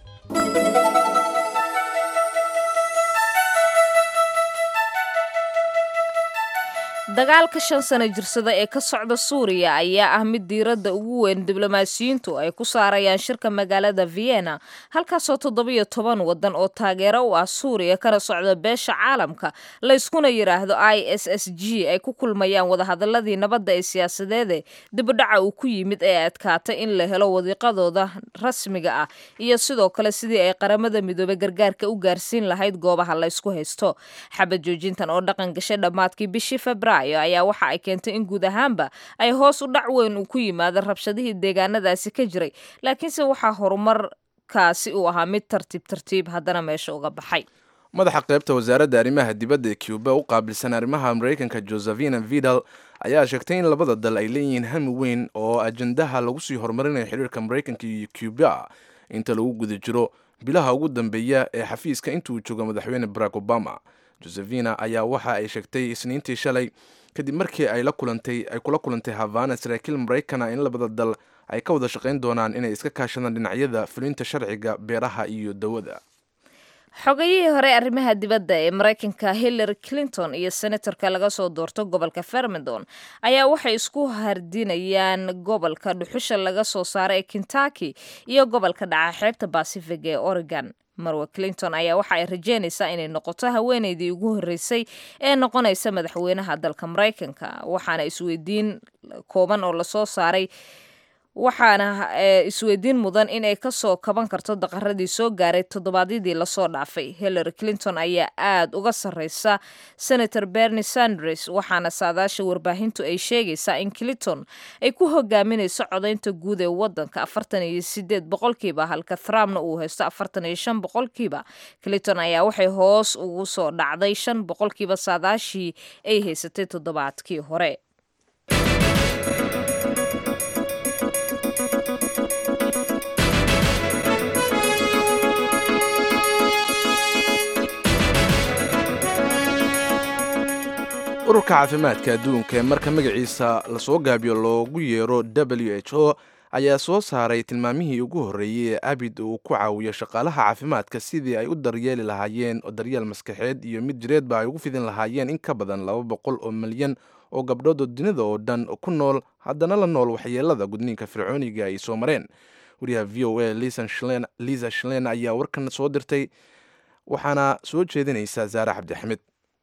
dagaalka shan sano jirsada ee ka socda suuriya ayaa ah mid diiradda ugu weyn diblomaasiyiintu ay ku saarayaan shirka magaalada vienna halkaasoo toddobiyo toban waddan oo taageero u ah suuriya kana socda beesha caalamka layskuna yidhaahdo i s s g ay ku kulmayaan wadahadaladii nabadda ee siyaasadeede dibudhaca uu ku yimid ee adkaatay in la helo wadiiqadooda rasmiga ah iyo sidoo kale sidii ay qaramada midoobey gargaarka u gaarsiin lahayd goobaha laysku haysto xabad joojintan oo dhaqan gashay dhammaadkii bishii februar ayaa waxa ay keentay in guud ahaanba ay hoos u dhac weyn uu ku yimaado rabshadihii deegaanadaasi ka jiray laakiinse waxaa horumarkaasi uu ahaa mid tartiib tartiib haddana meesha uga baxay madaxa qaybta wasaaradda arrimaha dibadda ee cuba u qaabilsan arrimaha maraykanka josephina vidal ayaa sheegtay in labada dal ay leeyihiin hami weyn oo ajandaha lagu sii horumarinayo xiriirka maraykanka iyo cuba inta lagu guda jiro bilaha ugu dambeeya ee xafiiska intuu joogo madaxweyne barack obama josephina ayaa waxa ay sheegtay isniintii shalay kadib markii ay la kulantay ay kula kulantay havana saraakiil maraykana in labada dal ay ka wada shaqayn doonaan inay iska kaashadaan dhinacyada fulinta sharciga beeraha iyo dawada xogayihii hore arrimaha dibadda ee maraykanka hillary clinton iyo senatorka laga soo doorto gobolka fermedon ayaa waxay isku hardinayaan gobolka dhuxusha laga soo saaro ee kentucky iyo gobolka dhaca xeebta basific ee oregon marwe clinton ayaa waxa ay rajeynaysaa inay noqoto haweeneydii ugu horreysay ee noqonaysa madaxweynaha dalka maraykanka waxaana isweydiin kooban oo lasoo saaray waxaana isweydiin mudan inay kasoo kaban karto daqaradii soo gaaray toddobaadyadii lasoo dhaafay hillary clinton ayaa aad uga sarreysa senator bernie sanders waxaana saadaasha warbaahintu ay sheegaysaa in clinton ay ku hogaaminayso codaynta guud ee wadanka afartan iyo sideed boqolkiiba halka trumpna uu haysto afartan iyo shan boqolkiiba clinton ayaa waxay hoos ugu soo dhacday shan boqolkiiba saadaashii ay haysatay toddobaadkii hore ururka caafimaadka adduunka ee marka magaciisa lasoo gaabiyo loogu yeero w h o ayaa soo saaray tilmaamihii ugu horreeyey ee abid uu ku caawiyo shaqaalaha caafimaadka sidii ay u daryeeli lahaayeen oo daryeel maskaxeed iyo mid jireedba ay ugu fidin lahaayeen in ka badan laba boqol oo milyan oo gabdhood oo dunida oo dhan ku nool haddana la nool waxyeelada gudniinka fircooniga ay soo mareen wariyaha v o a liisa shlen ayaa warkan soo dirtay waxaana soo jeedinaysa saare cabdixamid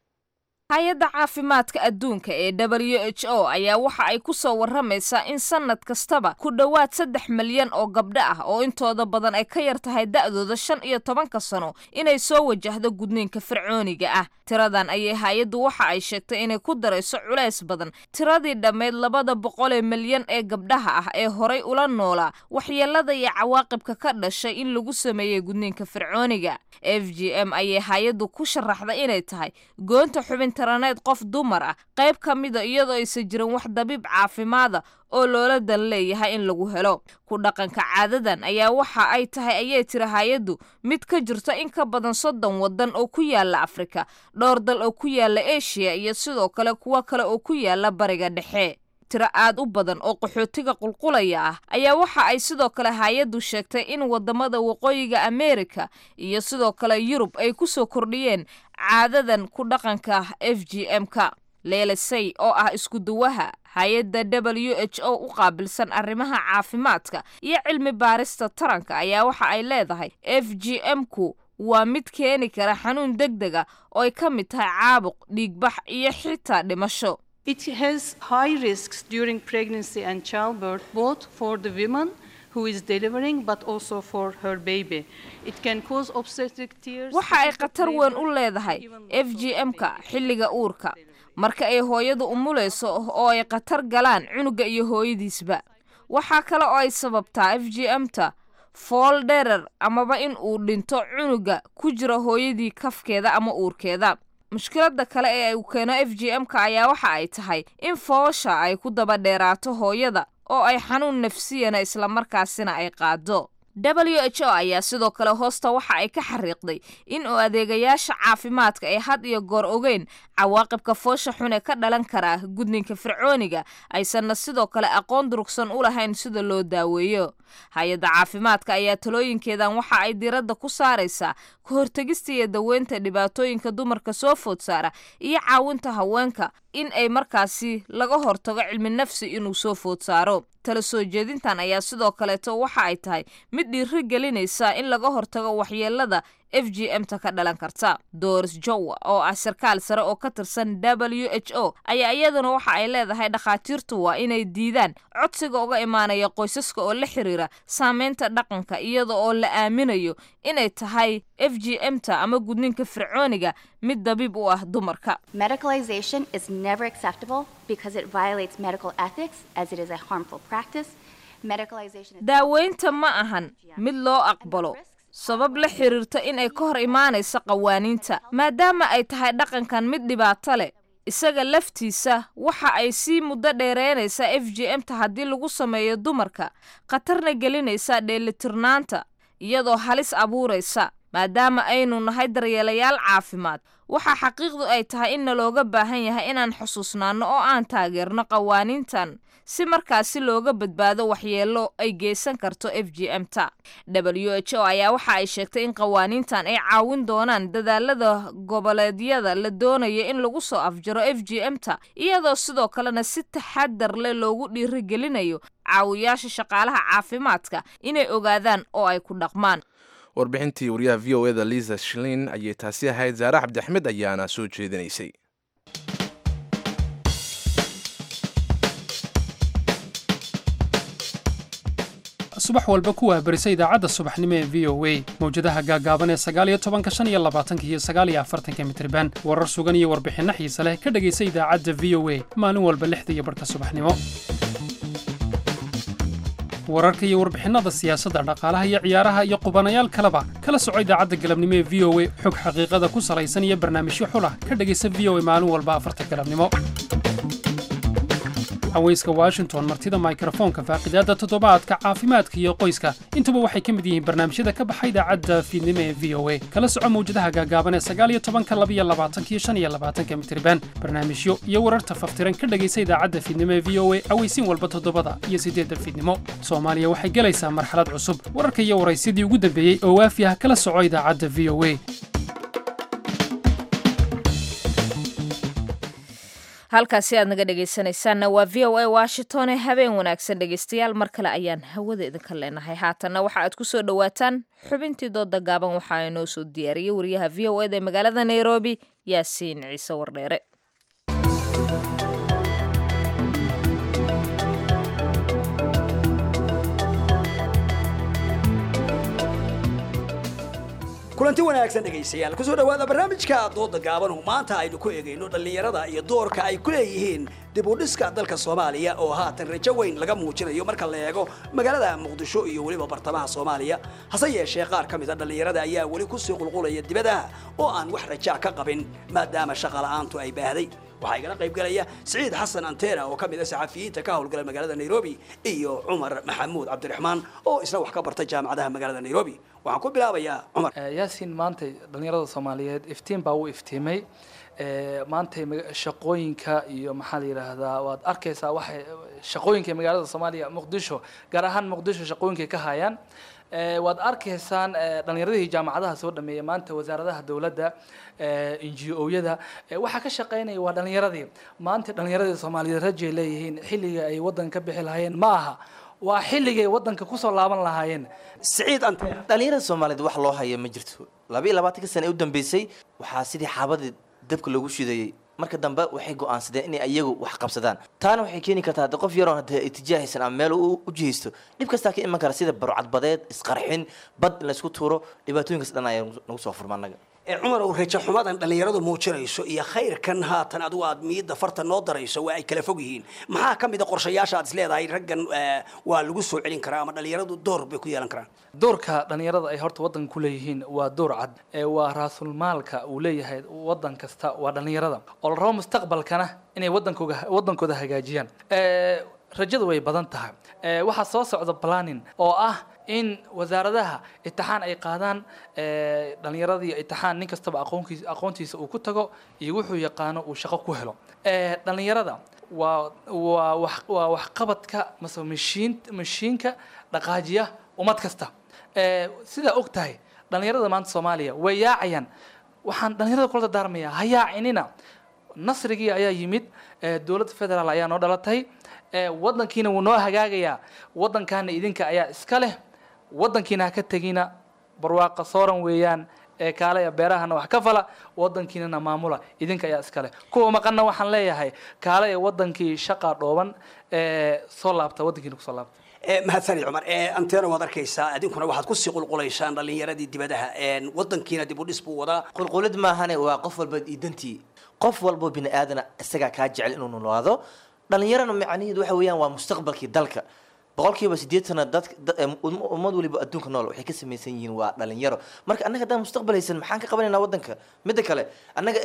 hay-adda caafimaadka adduunka ee w h o ayaa waxa ay ku soo warramaysaa in sannad kastaba ku dhowaad saddex milyan oo gabdho ah oo intooda badan ay ka yar tahay da'dooda shan iyo tobanka sano inay soo wajahdo gudniinka fircooniga ah tiradan ayay hay-addu waxa ay sheegtay inay ku darayso culays badan tiradii dhammayd labada boqolee milyan ee gabdhaha ah ee horay ula noolaa waxyeelada iyo cawaaqibka ka dhashay in lagu sameeyey gudniinka fircooniga f g m ayay hay-addu ku sharaxday inay tahay goonta xubin taraneed qof dumar ah qayb ka mida iyadoo aysan jirin wax dabiib caafimaada oo loola dan leeyahay in lagu helo ku dhaqanka caadadan ayaa waxa ay tahay ayay tiri hay-addu mid ka jirto in ka badan soddon waddan oo ku yaala afrika dhowr dal oo ku yaala eshiya iyo sidoo kale kuwo kale oo ku yaala bariga dhexe tiro aad u badan oo qaxootiga qulqulaya ah ayaa waxa ay sidoo kale hay-addu sheegtay in wadamada waqooyiga ameerika iyo sidoo kale yurub ay ku soo kordhiyeen caadadan ku dhaqanka f g m-ka leelasay oo ah iskuduwaha hay-adda w h o u qaabilsan arrimaha caafimaadka iyo cilmi baarista taranka ayaa waxa ay leedahay f g m-ku waa mid keeni kara xanuun deg dega oo ay ka mid tahay caabuq dhiigbax iyo xitaa dhimasho It has high risks during pregnancy and childbirth, both for the woman who is delivering but also for her baby. It can cause obstetric tears. waxa ay khatar weyn u leedahay f g m-ka xilliga uurka marka ay hooyadu umulayso oo ay khatar galaan cunuga iyo hooyadiisba waxaa kale oo ay sababtaa f g m-ta fool dherer amaba in uu dhinto cunuga ku jira hooyadii kafkeeda ama uurkeeda mushkiladda kale ee uu keeno f g m-ka ayaa waxa ay tahay in foosha ay ku daba dheeraato hooyada oo ay xanuun nafsiyana islamarkaasina ay qaado w h o ayaa sidoo kale hoosta waxa ay ka xariiqday in uu adeegayaasha caafimaadka ay had iyo goor ogeyn cawaaqibka foosha xun ee ka dhalan kara gudninka fircooniga aysanna sidoo kale aqoon durugsan u lahayn sida loo daaweeyo hay-adda caafimaadka ayaa talooyinkeedan waxa ay diradda ku saaraysaa ka hortegista iyo daweynta dhibaatooyinka dumarka soo food saara iyo caawinta haweenka in ay markaasi laga hortago cilmi nafsi inuu soo food saaro tala soo jeedintan ayaa sidoo kaleeto waxa ay tahay mid dhiiri gelinaysa in laga hortago waxyeelada f g m-ta ka dhalan karta doris jowa oo ah sarkaal sare oo ka tirsan w h o ayaa iyaduna waxa ay leedahay dhakhaatiirtu waa inay diidaan codsiga uga imaanaya qoysaska oo la xiriira saameynta dhaqanka iyada oo la aaminayo inay tahay f g m-ta ama gudninka fircooniga mid dabiib u ah dumarka Medicalization is never acceptable because it violates medical ethics as it is a harmful practice. Medicalization is daaweynta ma ahan mid loo aqbalo sabab la xiriirta inay ka hor imaanaysa qawaaniinta maadaama ay tahay dhaqankan mid dhibaato leh isaga laftiisa waxa ay sii muddo dheereynaysaa f g m-ta haddii lagu sameeyo dumarka khatarna gelinaysa dheelitirnaanta iyadoo halis abuuraysa maadaama aynu nahay daryeelayaal caafimaad waxaa xaqiiqdu ay tahay in nalooga baahan yahay inaan xusuusnaanno oo aan taageerno qawaaniintan si markaasi looga badbaado waxyeelo ay geysan karto f g m-ta w h o ayaa waxa ay sheegtay in qawaaniintan ay caawin doonaan dadaalada goboleedyada la doonayo in lagu soo afjaro f g m-ta iyadoo sidoo kalena si taxadar leh loogu dhiirigelinayo caawiyaasha shaqaalaha caafimaadka inay ogaadaan oo ay ku dhaqmaan warbixintii wariyaha v o eda liisa shlin ayay taasi ahayd saare cabdixmed ayaana soo jeedinaysay subax walba ku waabarisa idaacadda subaxnimo ee v o a mawjadaha gaagaaban ee sagaaliyo tobanka shan iyo labaatanka iyo sagaaliyo afartanka mitriban warar sugan iyo warbixinno xiise leh ka dhegaysa idaacadda v o a maalin walba lixda iyo barhka subaxnimo wararka iyo warbixinada siyaasadda dhaqaalaha iyo ciyaaraha iyo qubanayaal kaleba kala soco idaacadda galabnimo ee v o a xog xaqiiqada ku salaysan iyo barnaamijyo xulah ka dhegaysa v o a maalin walba afarta galabnimo haweyska washington martida mikrofoonka faaqidaadda toddobaadka caafimaadka iyo qoyska intuba waxay ka mid yihiin barnaamijyada ka baxa idaacadda fiidnimo ee v o a kala soco mawjadaha gaagaaban ee sagaaliyo tobanka labiyo labaatanka iyo shan iyo labaatanka mitriban barnaamijyo iyo wararta faftiran ka dhegaysa idaacadda fiidnimo ee v o a aweysiin walba toddobada iyo siddeedda fiidnimo soomaaliya waxay gelaysaa marxalad cusub wararka iyo waraysyadii ugu dambeeyey oo waafi ah kala soco idaacadda v o a halkaasi aad naga dhegaysanaysaanna waa v o a washington ee habeen wanaagsan dhegaystayaal mar kale ayaan hawada idinka leenahay haatanna waxa aad ku soo dhowaataan xubintii dooda gaaban waxaa inoo soo diyaariyey wariyaha v o eda ee magaalada nairobi yaasiin ciise wardheere kulanti wanaagsan dhegaystayaal kusoo dhowaada barnaamijka dooda gaaban oo maanta aynu ku eegayno dhallinyarada iyo doorka ay ku leeyihiin dib u dhiska dalka soomaaliya oo haatan rajo weyn laga muujinayo marka la eego magaalada muqdisho iyo weliba bartamaha soomaaliya hase yeeshee qaar ka mid a dhallinyarada ayaa weli kusii qulqulaya dibadaha oo aan wax rajaa ka qabin maadaama shaqa la'aantu ay baahday waxaa igala qayb galaya siciid xasan antena oo ka mid ah saxafiyiinta ka howlgala magaalada nairobi iyo cumar maxamuud cabdiraxmaan oo isna wax ka barta jaamacadaha magaalada nairobi waxaan ku bilaabayaa cumar yaasiin maantay dhallinyarada soomaaliyeed iftiin baa u iftiimay maantay shaqooyinka iyo maxaa la yidhaahdaa waad arkaysaa waxay shaqooyinka magaalada soomaaliya muqdisho gaar ahaan muqdisho shaqooyinkay ka hayaan waad arkaysaan dhallinyaradii jaamacadaha soo dhameeya maanta wasaaradaha dowladda ngo-yada waxaa ka shaqeynaya waa dhallinyaradii maanta dhallinyaradii soomaaliyeed rajay leeyihiin xilliga ay waddanka ka bixi lahaayeen ma aha waa xilligay waddanka kusoo laaban lahaayeen siciid ante dhallinyarada soomaaliyeed wax loo haya ma jirto laba iyo labaatanka sana ee u dambeysay waxaa sidii xaabadii dabka loogu shidayey marka dambe waxay go-aansadeen inay iyagu wax qabsadaan taana waxay keeni kartaa hadde qof yaroon hadee itijaahaysan ama meel u jihaysto dhib kastaa ka iman kara sida barcadbadeed isqarxin bad in laysku tuuro dhibaatooyinkaas dhan ayaa nagu soo furma annaga cumar ow rajo xumadan dhallinyaradu muujinayso iyo khayrkan haatan adigu aad miyidda farta noo darayso waa ay kala fog yihiin maxaa ka mid a qorshayaasha aad is leedahay raggan waa lagu soo celin karaa ama dhallinyaradu door bay ku yeelan karaan doorka dhallinyarada ay horta waddanka ku leeyihiin waa door cad waa raasulmaalka uu leeyahay waddan kasta waa dhallinyarada oo la rabo mustaqbalkana inay waddankooga waddankooda hagaajiyaan rajadu way badan tahay waxaa soo socda planning oo ah in wasaaradaha itixaan ay qaadaan dhallinyaradii itixaan nin kastaba aqoonkiisa aqoontiisa uu ku tago iyo wuxuu yaqaano uu shaqo ku helo dhallinyarada waa waa wax waa waxqabadka mase mashiin mashiinka dhaqaajiya ummad kasta sidaa og tahay dhallinyarada maanta soomaaliya way yaacayaan waxaan dhallinyarada kula dardaarmayaa ha yaacinina nasrigii ayaa yimid dowladda federaal ayaa noo dhalatay waddankiina wuu noo hagaagayaa waddankaana idinka ayaa iska leh waddankiina ha ka tegina barwaaqa sooran weeyaan ee kaale beerahana wax ka fala waddankiinana maamula idinka ayaa iska leh kuwa maqanna waxaan leeyahay kaale ee waddankii shaqa dhooban ee soo laabta waddankiina kusoo laabta mahadsani cumar antena waad arkaysaa idinkuna waxaad kusii qulqulaysaan dhallinyaradii dibadaha waddankiina dib u dhis buu wadaa qulqulid maahane waa qof walba idantii qof walbo bini aadana isagaa kaa jecel inuu noolaado dhallinyarana macnaheedu waxa weeyaan waa mustaqbalkii dalka boqolkiiba siddeetana dadka ummad waliba adduunka nool waxay ka samaysan yihiin waa dhalinyaro marka annaga haddaan mustaqbal haysan maxaan ka qabanaynaa waddanka midda kale annaga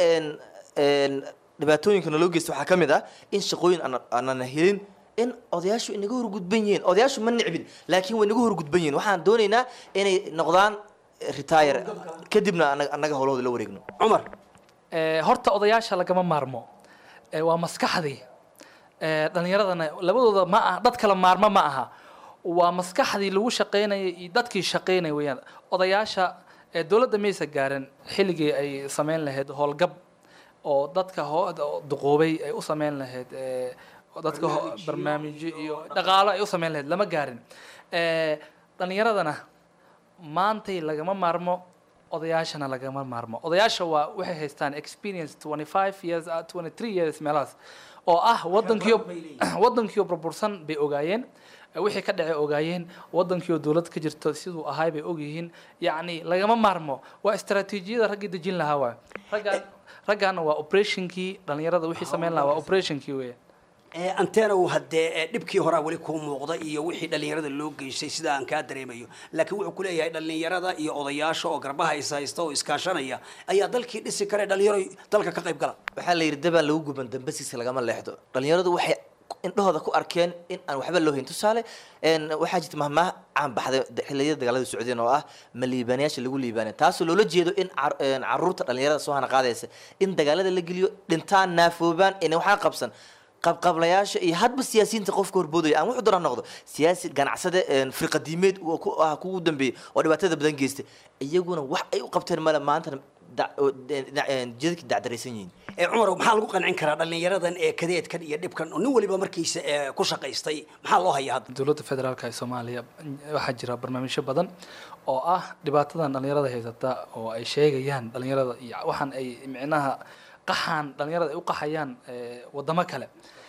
dhibaatooyinka naloo geysta waxaa ka mid ah in shaqooyin aanana helin in odayaashu inaga horgudban yihiin odayaashu ma nicbin laakiin way naga horgudban yihiin waxaan doonaynaa inay noqdaan retire kadibna annaga howlahooda la wareegno cumar horta odayaasha lagama maarmo waa maskaxdii dhallinyaradana labadooda ma aha dad kala maarmo ma aha waa maskaxdii lagu shaqaynayay iyo dadkii shaqaynaya weeyaan odayaasha dowladda maysa gaarin xilligii ay samayn lahayd howlgab oo dadka duqoobay ay u samayn lahayd dadka barnaamijyo iyo dhaqaalo ay u samayn lahayd lama gaarin dhallinyaradana maantay lagama maarmo odayaashana lagama maarmo odayaasha waa waxay haystaan experience 25 years 23 years meelahaas oo ah waddankiyo waddankiyo burbursan bay ogaayeen wixii ka dhacay ogaayeen wadankii oo dowlad ka jirto siduu ahaay bay ogyihiin yacni lagama maarmo waa istaraatiijiyada raggii dejin lahaa waay raggaan raggaana waa operationkii dhalinyarada wixii sameyn lahaa waa operationkii weeye antena uu haddee dhibkii horaa weli kuu muuqda iyo wixii dhallinyarada loo geystay sida aan kaa dareemayo laakiin wuxuu ku leeyahay dhallinyarada iyo odayaasha oo garbaha is haysta oo iskaashanaya ayaa dalkii dhisi kare dhalinyaro dalka ka qayb gala waxaa la yidhi dabaan lagu guban dambasiisa lagama leexdo dhalinyaradu waxay indhahooda ku arkeen in aan waxba loo hayn tusaale waxaa jirta mahmaah caan baxday xilliyada dagaalada socdeen oo ah ma liibaanayaasha lagu liibaanay taasoo loola jeedo in caruurta dhalinyarada soo hana qaadaysa in dagaalada la geliyo dhintaan naafoobaan ina waxaa qabsan qabqablayaasha iyo hadba siyaasiyiinta qofka horboodaya aan wuxuu doona noqdo siyaasi ganacsade firqadiimeed ku ah kugu dambeeyey oo dhibaatada badan geystay iyaguna wax ay u qabteen male maantana jidadkii dacdaraysan yihiin cumar maxaa lagu qancin karaa dhallinyaradan ee kadeedkan iyo dhibkan oo nin waliba markiisa ku shaqaystay maxaa loo hayaa hadda dowladda federaalka ee soomaaliya waxaa jira barnaamijyo badan oo ah dhibaatadan dhalinyarada haysata oo ay sheegayaan dhalinyarada iyo waxaan ay micnaha qaxaan dhalinyarada ay u qaxayaan wadamo kale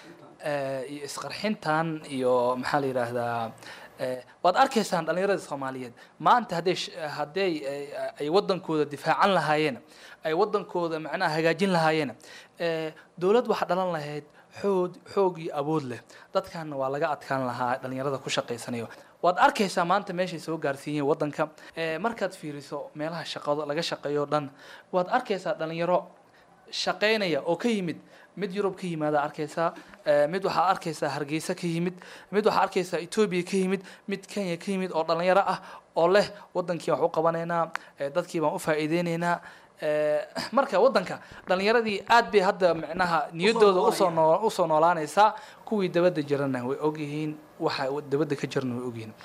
iyo isqarxintan iyo maxaa la yidhaahdaa waad arkaysaan dhalinyarada soomaaliyeed maanta hadday hadday ay wadankooda difaacan lahaayeen ay wadankooda macnaha hagaajin lahaayeen dowlad waxaa dhalan lahayd xoog xoog iyo awood leh dadkanna waa laga adkaan lahaa dhalinyarada ku shaqaysanayo waad arkaysaa maanta meeshay soo gaarsiiyeen wadanka markaad fiiriso meelaha shaqado laga shaqeeyo dhan waad arkaysaa dhalinyaro shaqaynaya oo ka yimid mid yurub ka yimaada arkaysaa mid waxaa arkaysaa hargeysa ka yimid mid waxaa arkaysaa etoobiya ka yimid mid kenya ka yimid oo dhalinyaro ah oo leh wadankii wax u qabanaynaa dadkii baan u faa'iideynaynaa marka wadanka dhalinyaradii aad bay hadda micnaha niyaddooda usoo noo usoo noolaanaysaa kuwii dabadda jirana way ogyihiin waxa dabadda ka jirana way ogyihiin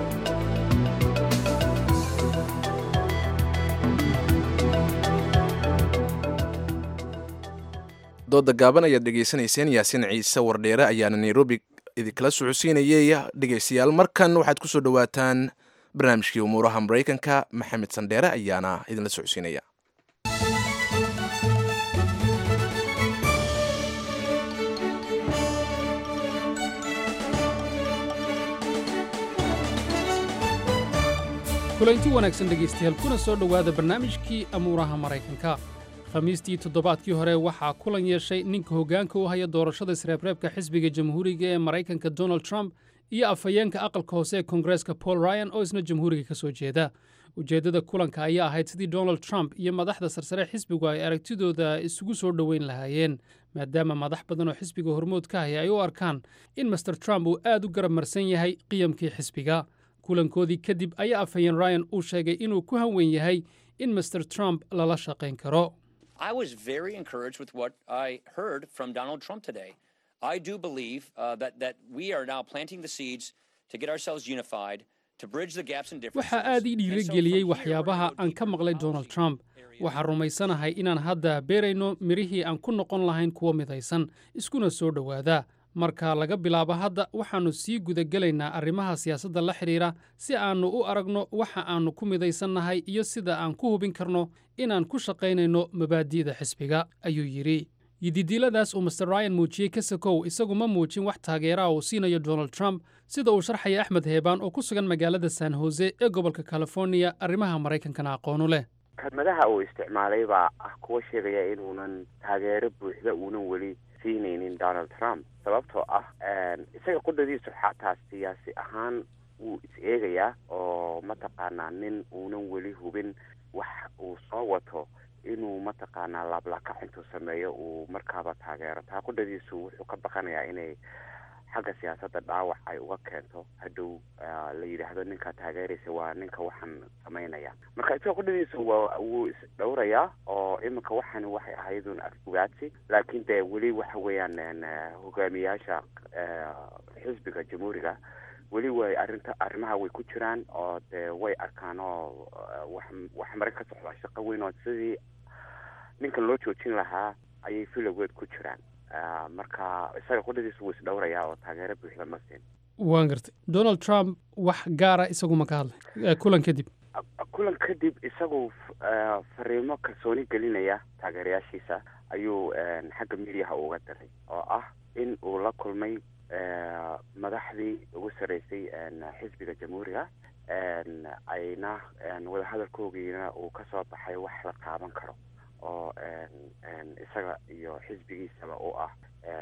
dooda gaaban ayaad dhegaysanayseen yaasiin ciise wardheere ayaana nairobi idinkala socodsiinayay dhegaystayaal markan waxaad kusoo dhowaataan barnaamijkii umuuraha maraykanka maxamed sandheere ayaana idinla socodsiinaya kulanti wanaagsan dhegaystayaal kuna soo dhowaada barnaamijkii amuuraha maraykanka khamiistii toddobaadkii hore waxaa kulan yeeshay ninka hoggaanka u haya doorashada isreebreebka xisbiga jamhuuriga ee maraykanka donald trump iyo afhayeenka aqalka hoose ee koongareeska paul ryan oo isna jamhuuriga ka soo jeeda ujeeddada kulanka ayaa ahayd sidii donald trump iyo madaxda sarsare xisbigu ay aragtidooda isugu soo dhoweyn lahaayeen maadaama madax badan oo xisbiga hormood ka haya ay u arkaan in master trump uu aad u garab marsan yahay qiyamkii xisbiga kulankoodii kadib ayaa afhayeen ryan uu sheegay inuu ku hanwen yahay in master trump lala shaqayn karo I was very encouraged with what I heard from Donald Trump today. I do believe uh, that that we are now planting the seeds to get ourselves unified, to bridge the gaps and differences. waxaa aad ii dhiirigeliyey waxyaabaha aan ka maqlay donald trump waxaan rumaysanahay inaan hadda beerayno mirihii aan ku noqon lahayn kuwo midaysan iskuna soo dhowaada marka laga bilaabo hadda waxaannu sii gudagelaynaa arrimaha siyaasadda la xidhiidha si aannu u aragno waxa aannu ku midaysannahay iyo sida aan ku hubin karno inaan ku shaqaynayno mabaadi'da xisbiga ayuu yidhi yididiiladaas uu master ryan muujiyey ka sakow isagu ma muujin wax taageeraha uu siinayo donald trump sida uu sharxaya axmed heebaan oo ku sugan magaalada san hose ee gobolka californiya arrimaha maraykankana aqoonu leh kelmadaha uu isticmaalay baa ah kuwa sheegaya inuunan taageero buuxda uunan weli siinaynin donald trump sababtoo ah isaga qudhadiisu xataa siyaasi ahaan wuu is eegayaa oo mataqaanaa nin uunan weli hubin wax uu soo wato inuu mataqaanaa laablakac intuu sameeyo uu markaaba taageero taa qudhadiisu wuxuu ka baqanayaa inay xagga siyaasadda dhaawac ay uga keento hadhow la yidhaahdo ninkaa taageeraysa waa ninka waxaan samaynaya marka isagoo qudhadiisu waa wuu isdhowrayaa oo iminka waxani waxay ahaydun afbugaadsi laakiin dee weli waxa weeyaan hogaamiyaasha xisbiga jamhuuriga weli way arrinta arrimaha way ku jiraan oo dee way arkaan oo wax wax mare ka socda shaqo weyn oo sidii ninkan loo joojin lahaa ayay filowgeed ku jiraan marka isaga qudhadiisu wuu isdhowrayaa oo taageero buuxda ma siin waan gartay donald trump wax gaara isagu ma ka hadlay kulan kadib kulan kadib isagu fariimo kalsooni gelinaya taageerayaashiisa ayuu xagga midiyaha uga diray oo ah in uu la kulmay madaxdii ugu sarreysay xisbiga jamhuuriga ayna wadahadalkoogiina uu kasoo baxay wax la taaban karo oo isaga iyo xisbigiisaba u ah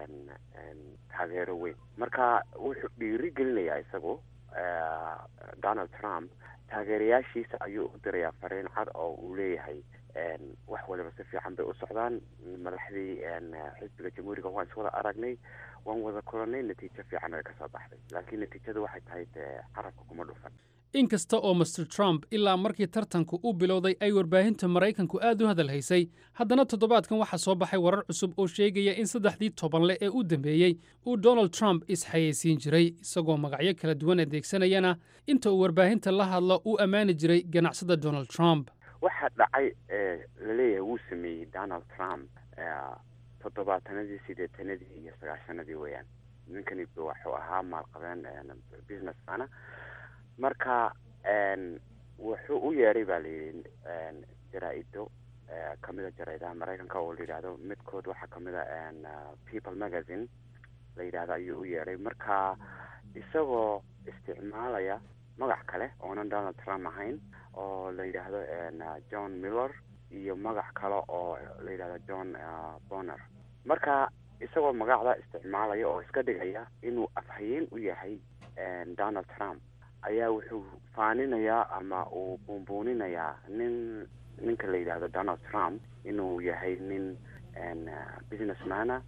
taageero weyn marka wuxuu dhiiri gelinayaa isagu donald trump taageerayaashiisa ayuu u dirayaa fariin cad oo uu leeyahay wax waliba si fiican bay u socdaan madaxdii xisbiga jamhuuriga waan iswada aragnay waan wada kulanay natiijo fiican ay kasoo baxday laakiin natiijadu waxay tahay dee carabka kuma dhufan inkasta oo master trump ilaa markii tartanku u bilowday ay warbaahinta maraykanku aad u hadal haysay haddana toddobaadkan waxaa soo baxay warar cusub oo sheegaya in saddexdii tobanle ee u dambeeyey uu donald trump isxayeysiin jiray isagoo magacyo kala duwan adeegsanayana inta uu warbaahinta la hadlo uu ammaani jiray ganacsada donald trump waxa dhacay laleeyahay wuu sameeyey donald trump toddobaatanadii sideetanadii iyo sagaashanadii weeyaan ninkani wuxuu ahaa maalqabeen businessmana marka wuxuu u yeedhay baa layidhi jaraa-ido kamida jaraidaha maraykanka oo la yidhaahdo midkood waxaa kamida people magazine la yidhahdo ayuu u yeedhay marka isagoo isticmaalaya magac kale oonan donald trump ahayn oo la yidhaahdo john miller iyo magac kale oo la yidhahdo john bonner marka isagoo magacda isticmaalaya oo iska dhigaya inuu afhayeen u yahay donald trump ayaa wuxuu faaninayaa ama uu buunbuuninayaa nin ninka la yidhaahdo donald trump inuu yahay nin businessmana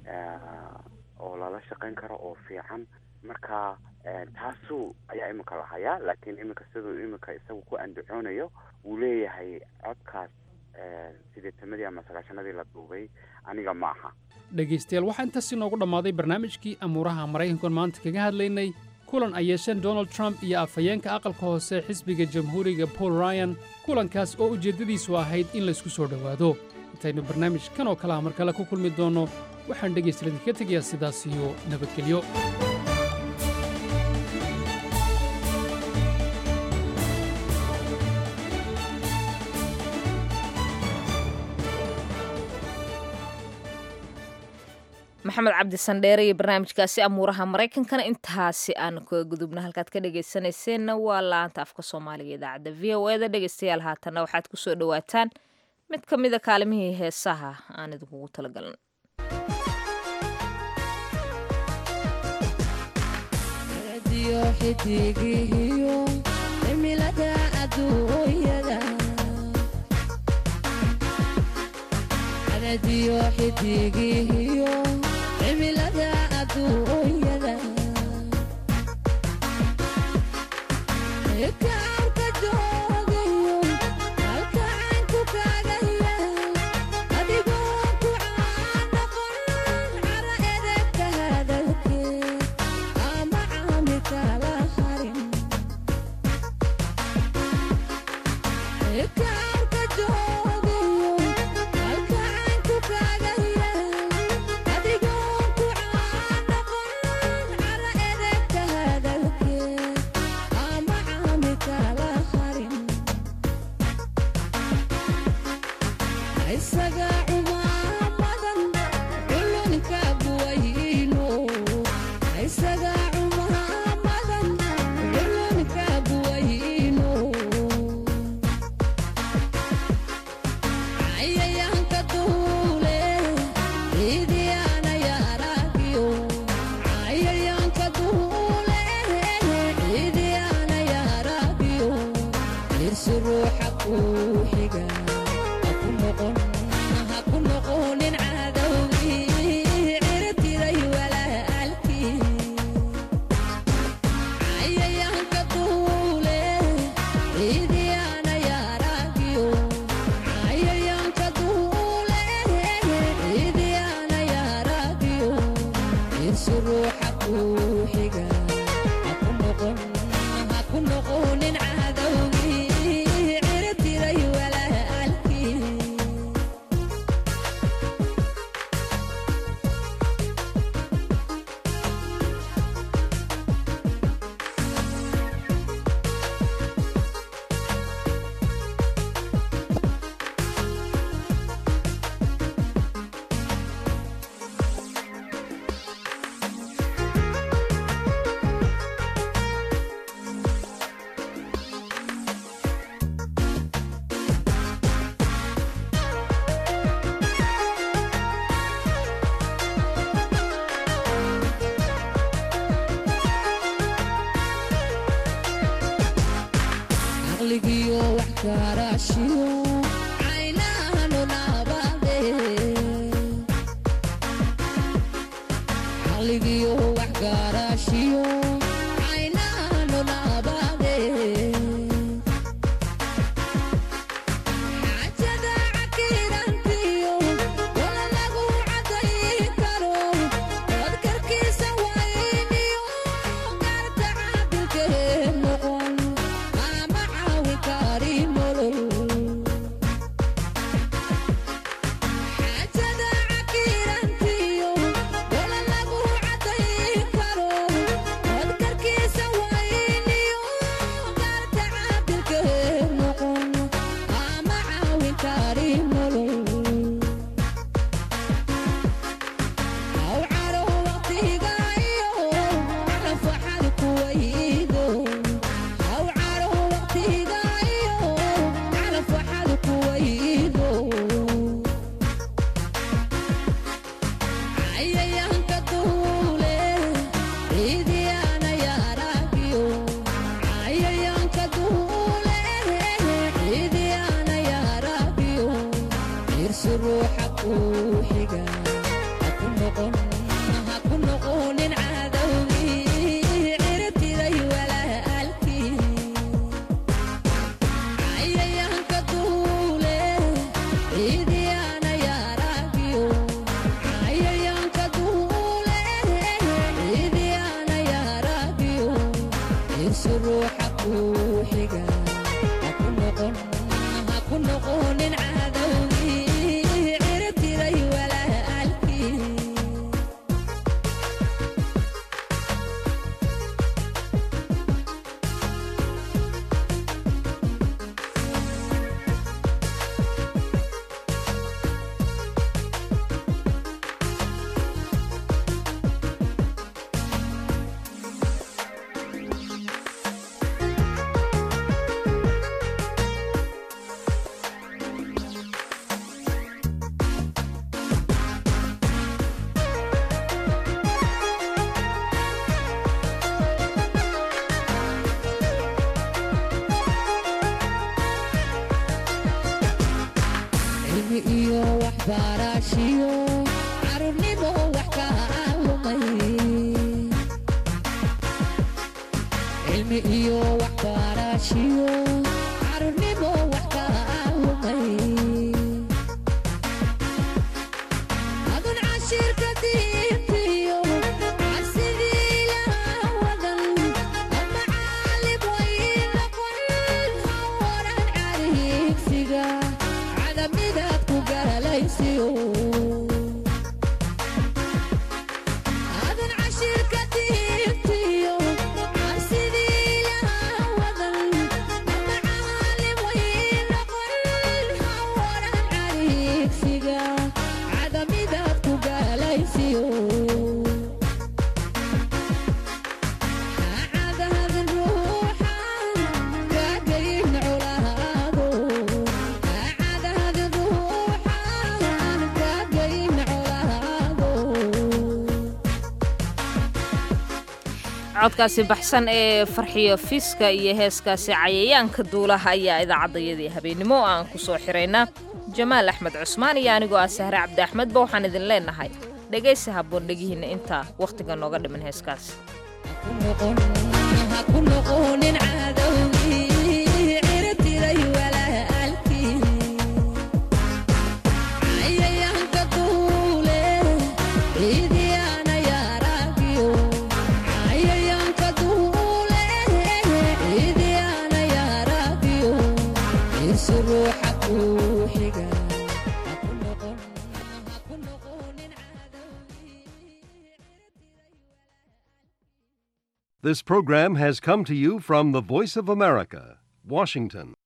oo lala shaqayn karo oo fiican marka taasuu ayaa iminka la hayaa laakiin iminka siduu iminka isagu ku andacoonayo wuu leeyahay codkaas sideetamadii ama sagaashanadii la duubay aniga ma aha dhegaystayaal waxaa intaas inoogu dhammaaday barnaamijkii amuuraha maraykankan maanta kaga hadlaynay kulan ay yeesheen donald trump iyo afhayeenka aqalka hoose xisbiga jamhuuriga paul ryan kulankaas oo ujeeddadiisu ahayd in laysku soo dhowaado intaynu barnaamij kan oo kale ah mar kale ku kulmi doonno waxaan dhegaystayaal idinka tegayaa sidaas iyo nabadgelyo maxamed cabdi sandheere iyo barnaamijkaasi amuuraha maraykankana intaasi aan kaga gudubna halkaad ka dhegaysanayseena waa laanta afka soomaaliga idaacadda v o eda dhegaystayaal haatanna waxaad ku soo dhowaataan mid ka mida kaalimihii heesaha aan idinkugu talagalan cimilada adduunyada kaarka joogayo halkacaanku kaagaya adigoo ku caanoqon cara edebka hadalkee ama caami kala harin kaarka joogayo halkacaanku kaagaya isaga cumaamadan culunka buwayno isaga cumaamadan culunka buwayno cayayaanka duule ciidiyaana yaaragiyo cayayaanka duule ciidiyaana yaaragiyo irsi ruuxa kuu xiga haku noqonin cadowgii cirtiday walaalkii cayayaanka duule ciidiyaana yaaragiyo cayayaanka duule ciidiyaana yaaragiyo irsi ruuxa kuu xiga haku noqon haku noqonin cadowgii cirtiday walaalkii caqligiyo wax gaaraashiyo caynahanu naabade caqligiyo wax gaaraashiyo caynahanu naabade xaajada cakirantiyo wala lagu cadayn karo dadkarkiisa wayniyo gaarta caadilkee noqon ama caawin kari nolol xaajada cakirantiyo wala lagu cadayn karo dadkarkiisa wayniyo gaarta caadilkee noqon ama caawin kari nolol aw caro waqtiga iyo nafaxad kuwaydo aw caro waqtiga iyo nafaxad kuwaydo cayayaanka duule ciidiyaana yaaragiyo cayayaanka duule ciidiyaana yaaragiyo irsi ruuxa kuu xiga haku noqon haku noqonin cadowgii ciribtiday walaalkii cayayaanka duule ciidiyaana yaaragiyo cayayaanka duule ciidiyaana yaaragiyo irsi ruuxa kuu xiga haku noqon haku noqonin cadowgii ciribtiday walaalkii cilmi iyo waxbarashiyo carruurnimo wax ka lumay cilmi iyo waxbarashiyo carruurnimo wax ka lumay adun cashirka diintiyo cabsidii ilaha wadan ama caalim way noqon hawaran cariigsiga cadamidaad ku galaysiyo adun cashirka diintiyo cabsidii ilaha wadan ama caalim way noqon hawaran cariigsiga cadamidaad ku galaysiyo cadahadin ruuxan kaagayin colaado cadahadin ruuxan kaagayin colaado codkaasi baxsan ee farxiyo fiska iyo heeskaasi cayayaanka duulaha ayaa idaacadayadii habeennimo aan ku soo xiraynaa jamaal axmed cusmaan iyo anigoo ah sahre cabdi axmedba waxaan idin leenahay dhegaysi habboon dhegihiinna intaa wakhtiga nooga dhiman heeskaas haku noqonin cadowgii ciribtiday walaalkii cayayaanka duule ciidiyaana yaaragiyo cayayaanka duule ciidiyaana yaaragiyo irsi ruuxa kuu xiga haku noqon haku noqonin This program has come to you from the Voice of America, Washington.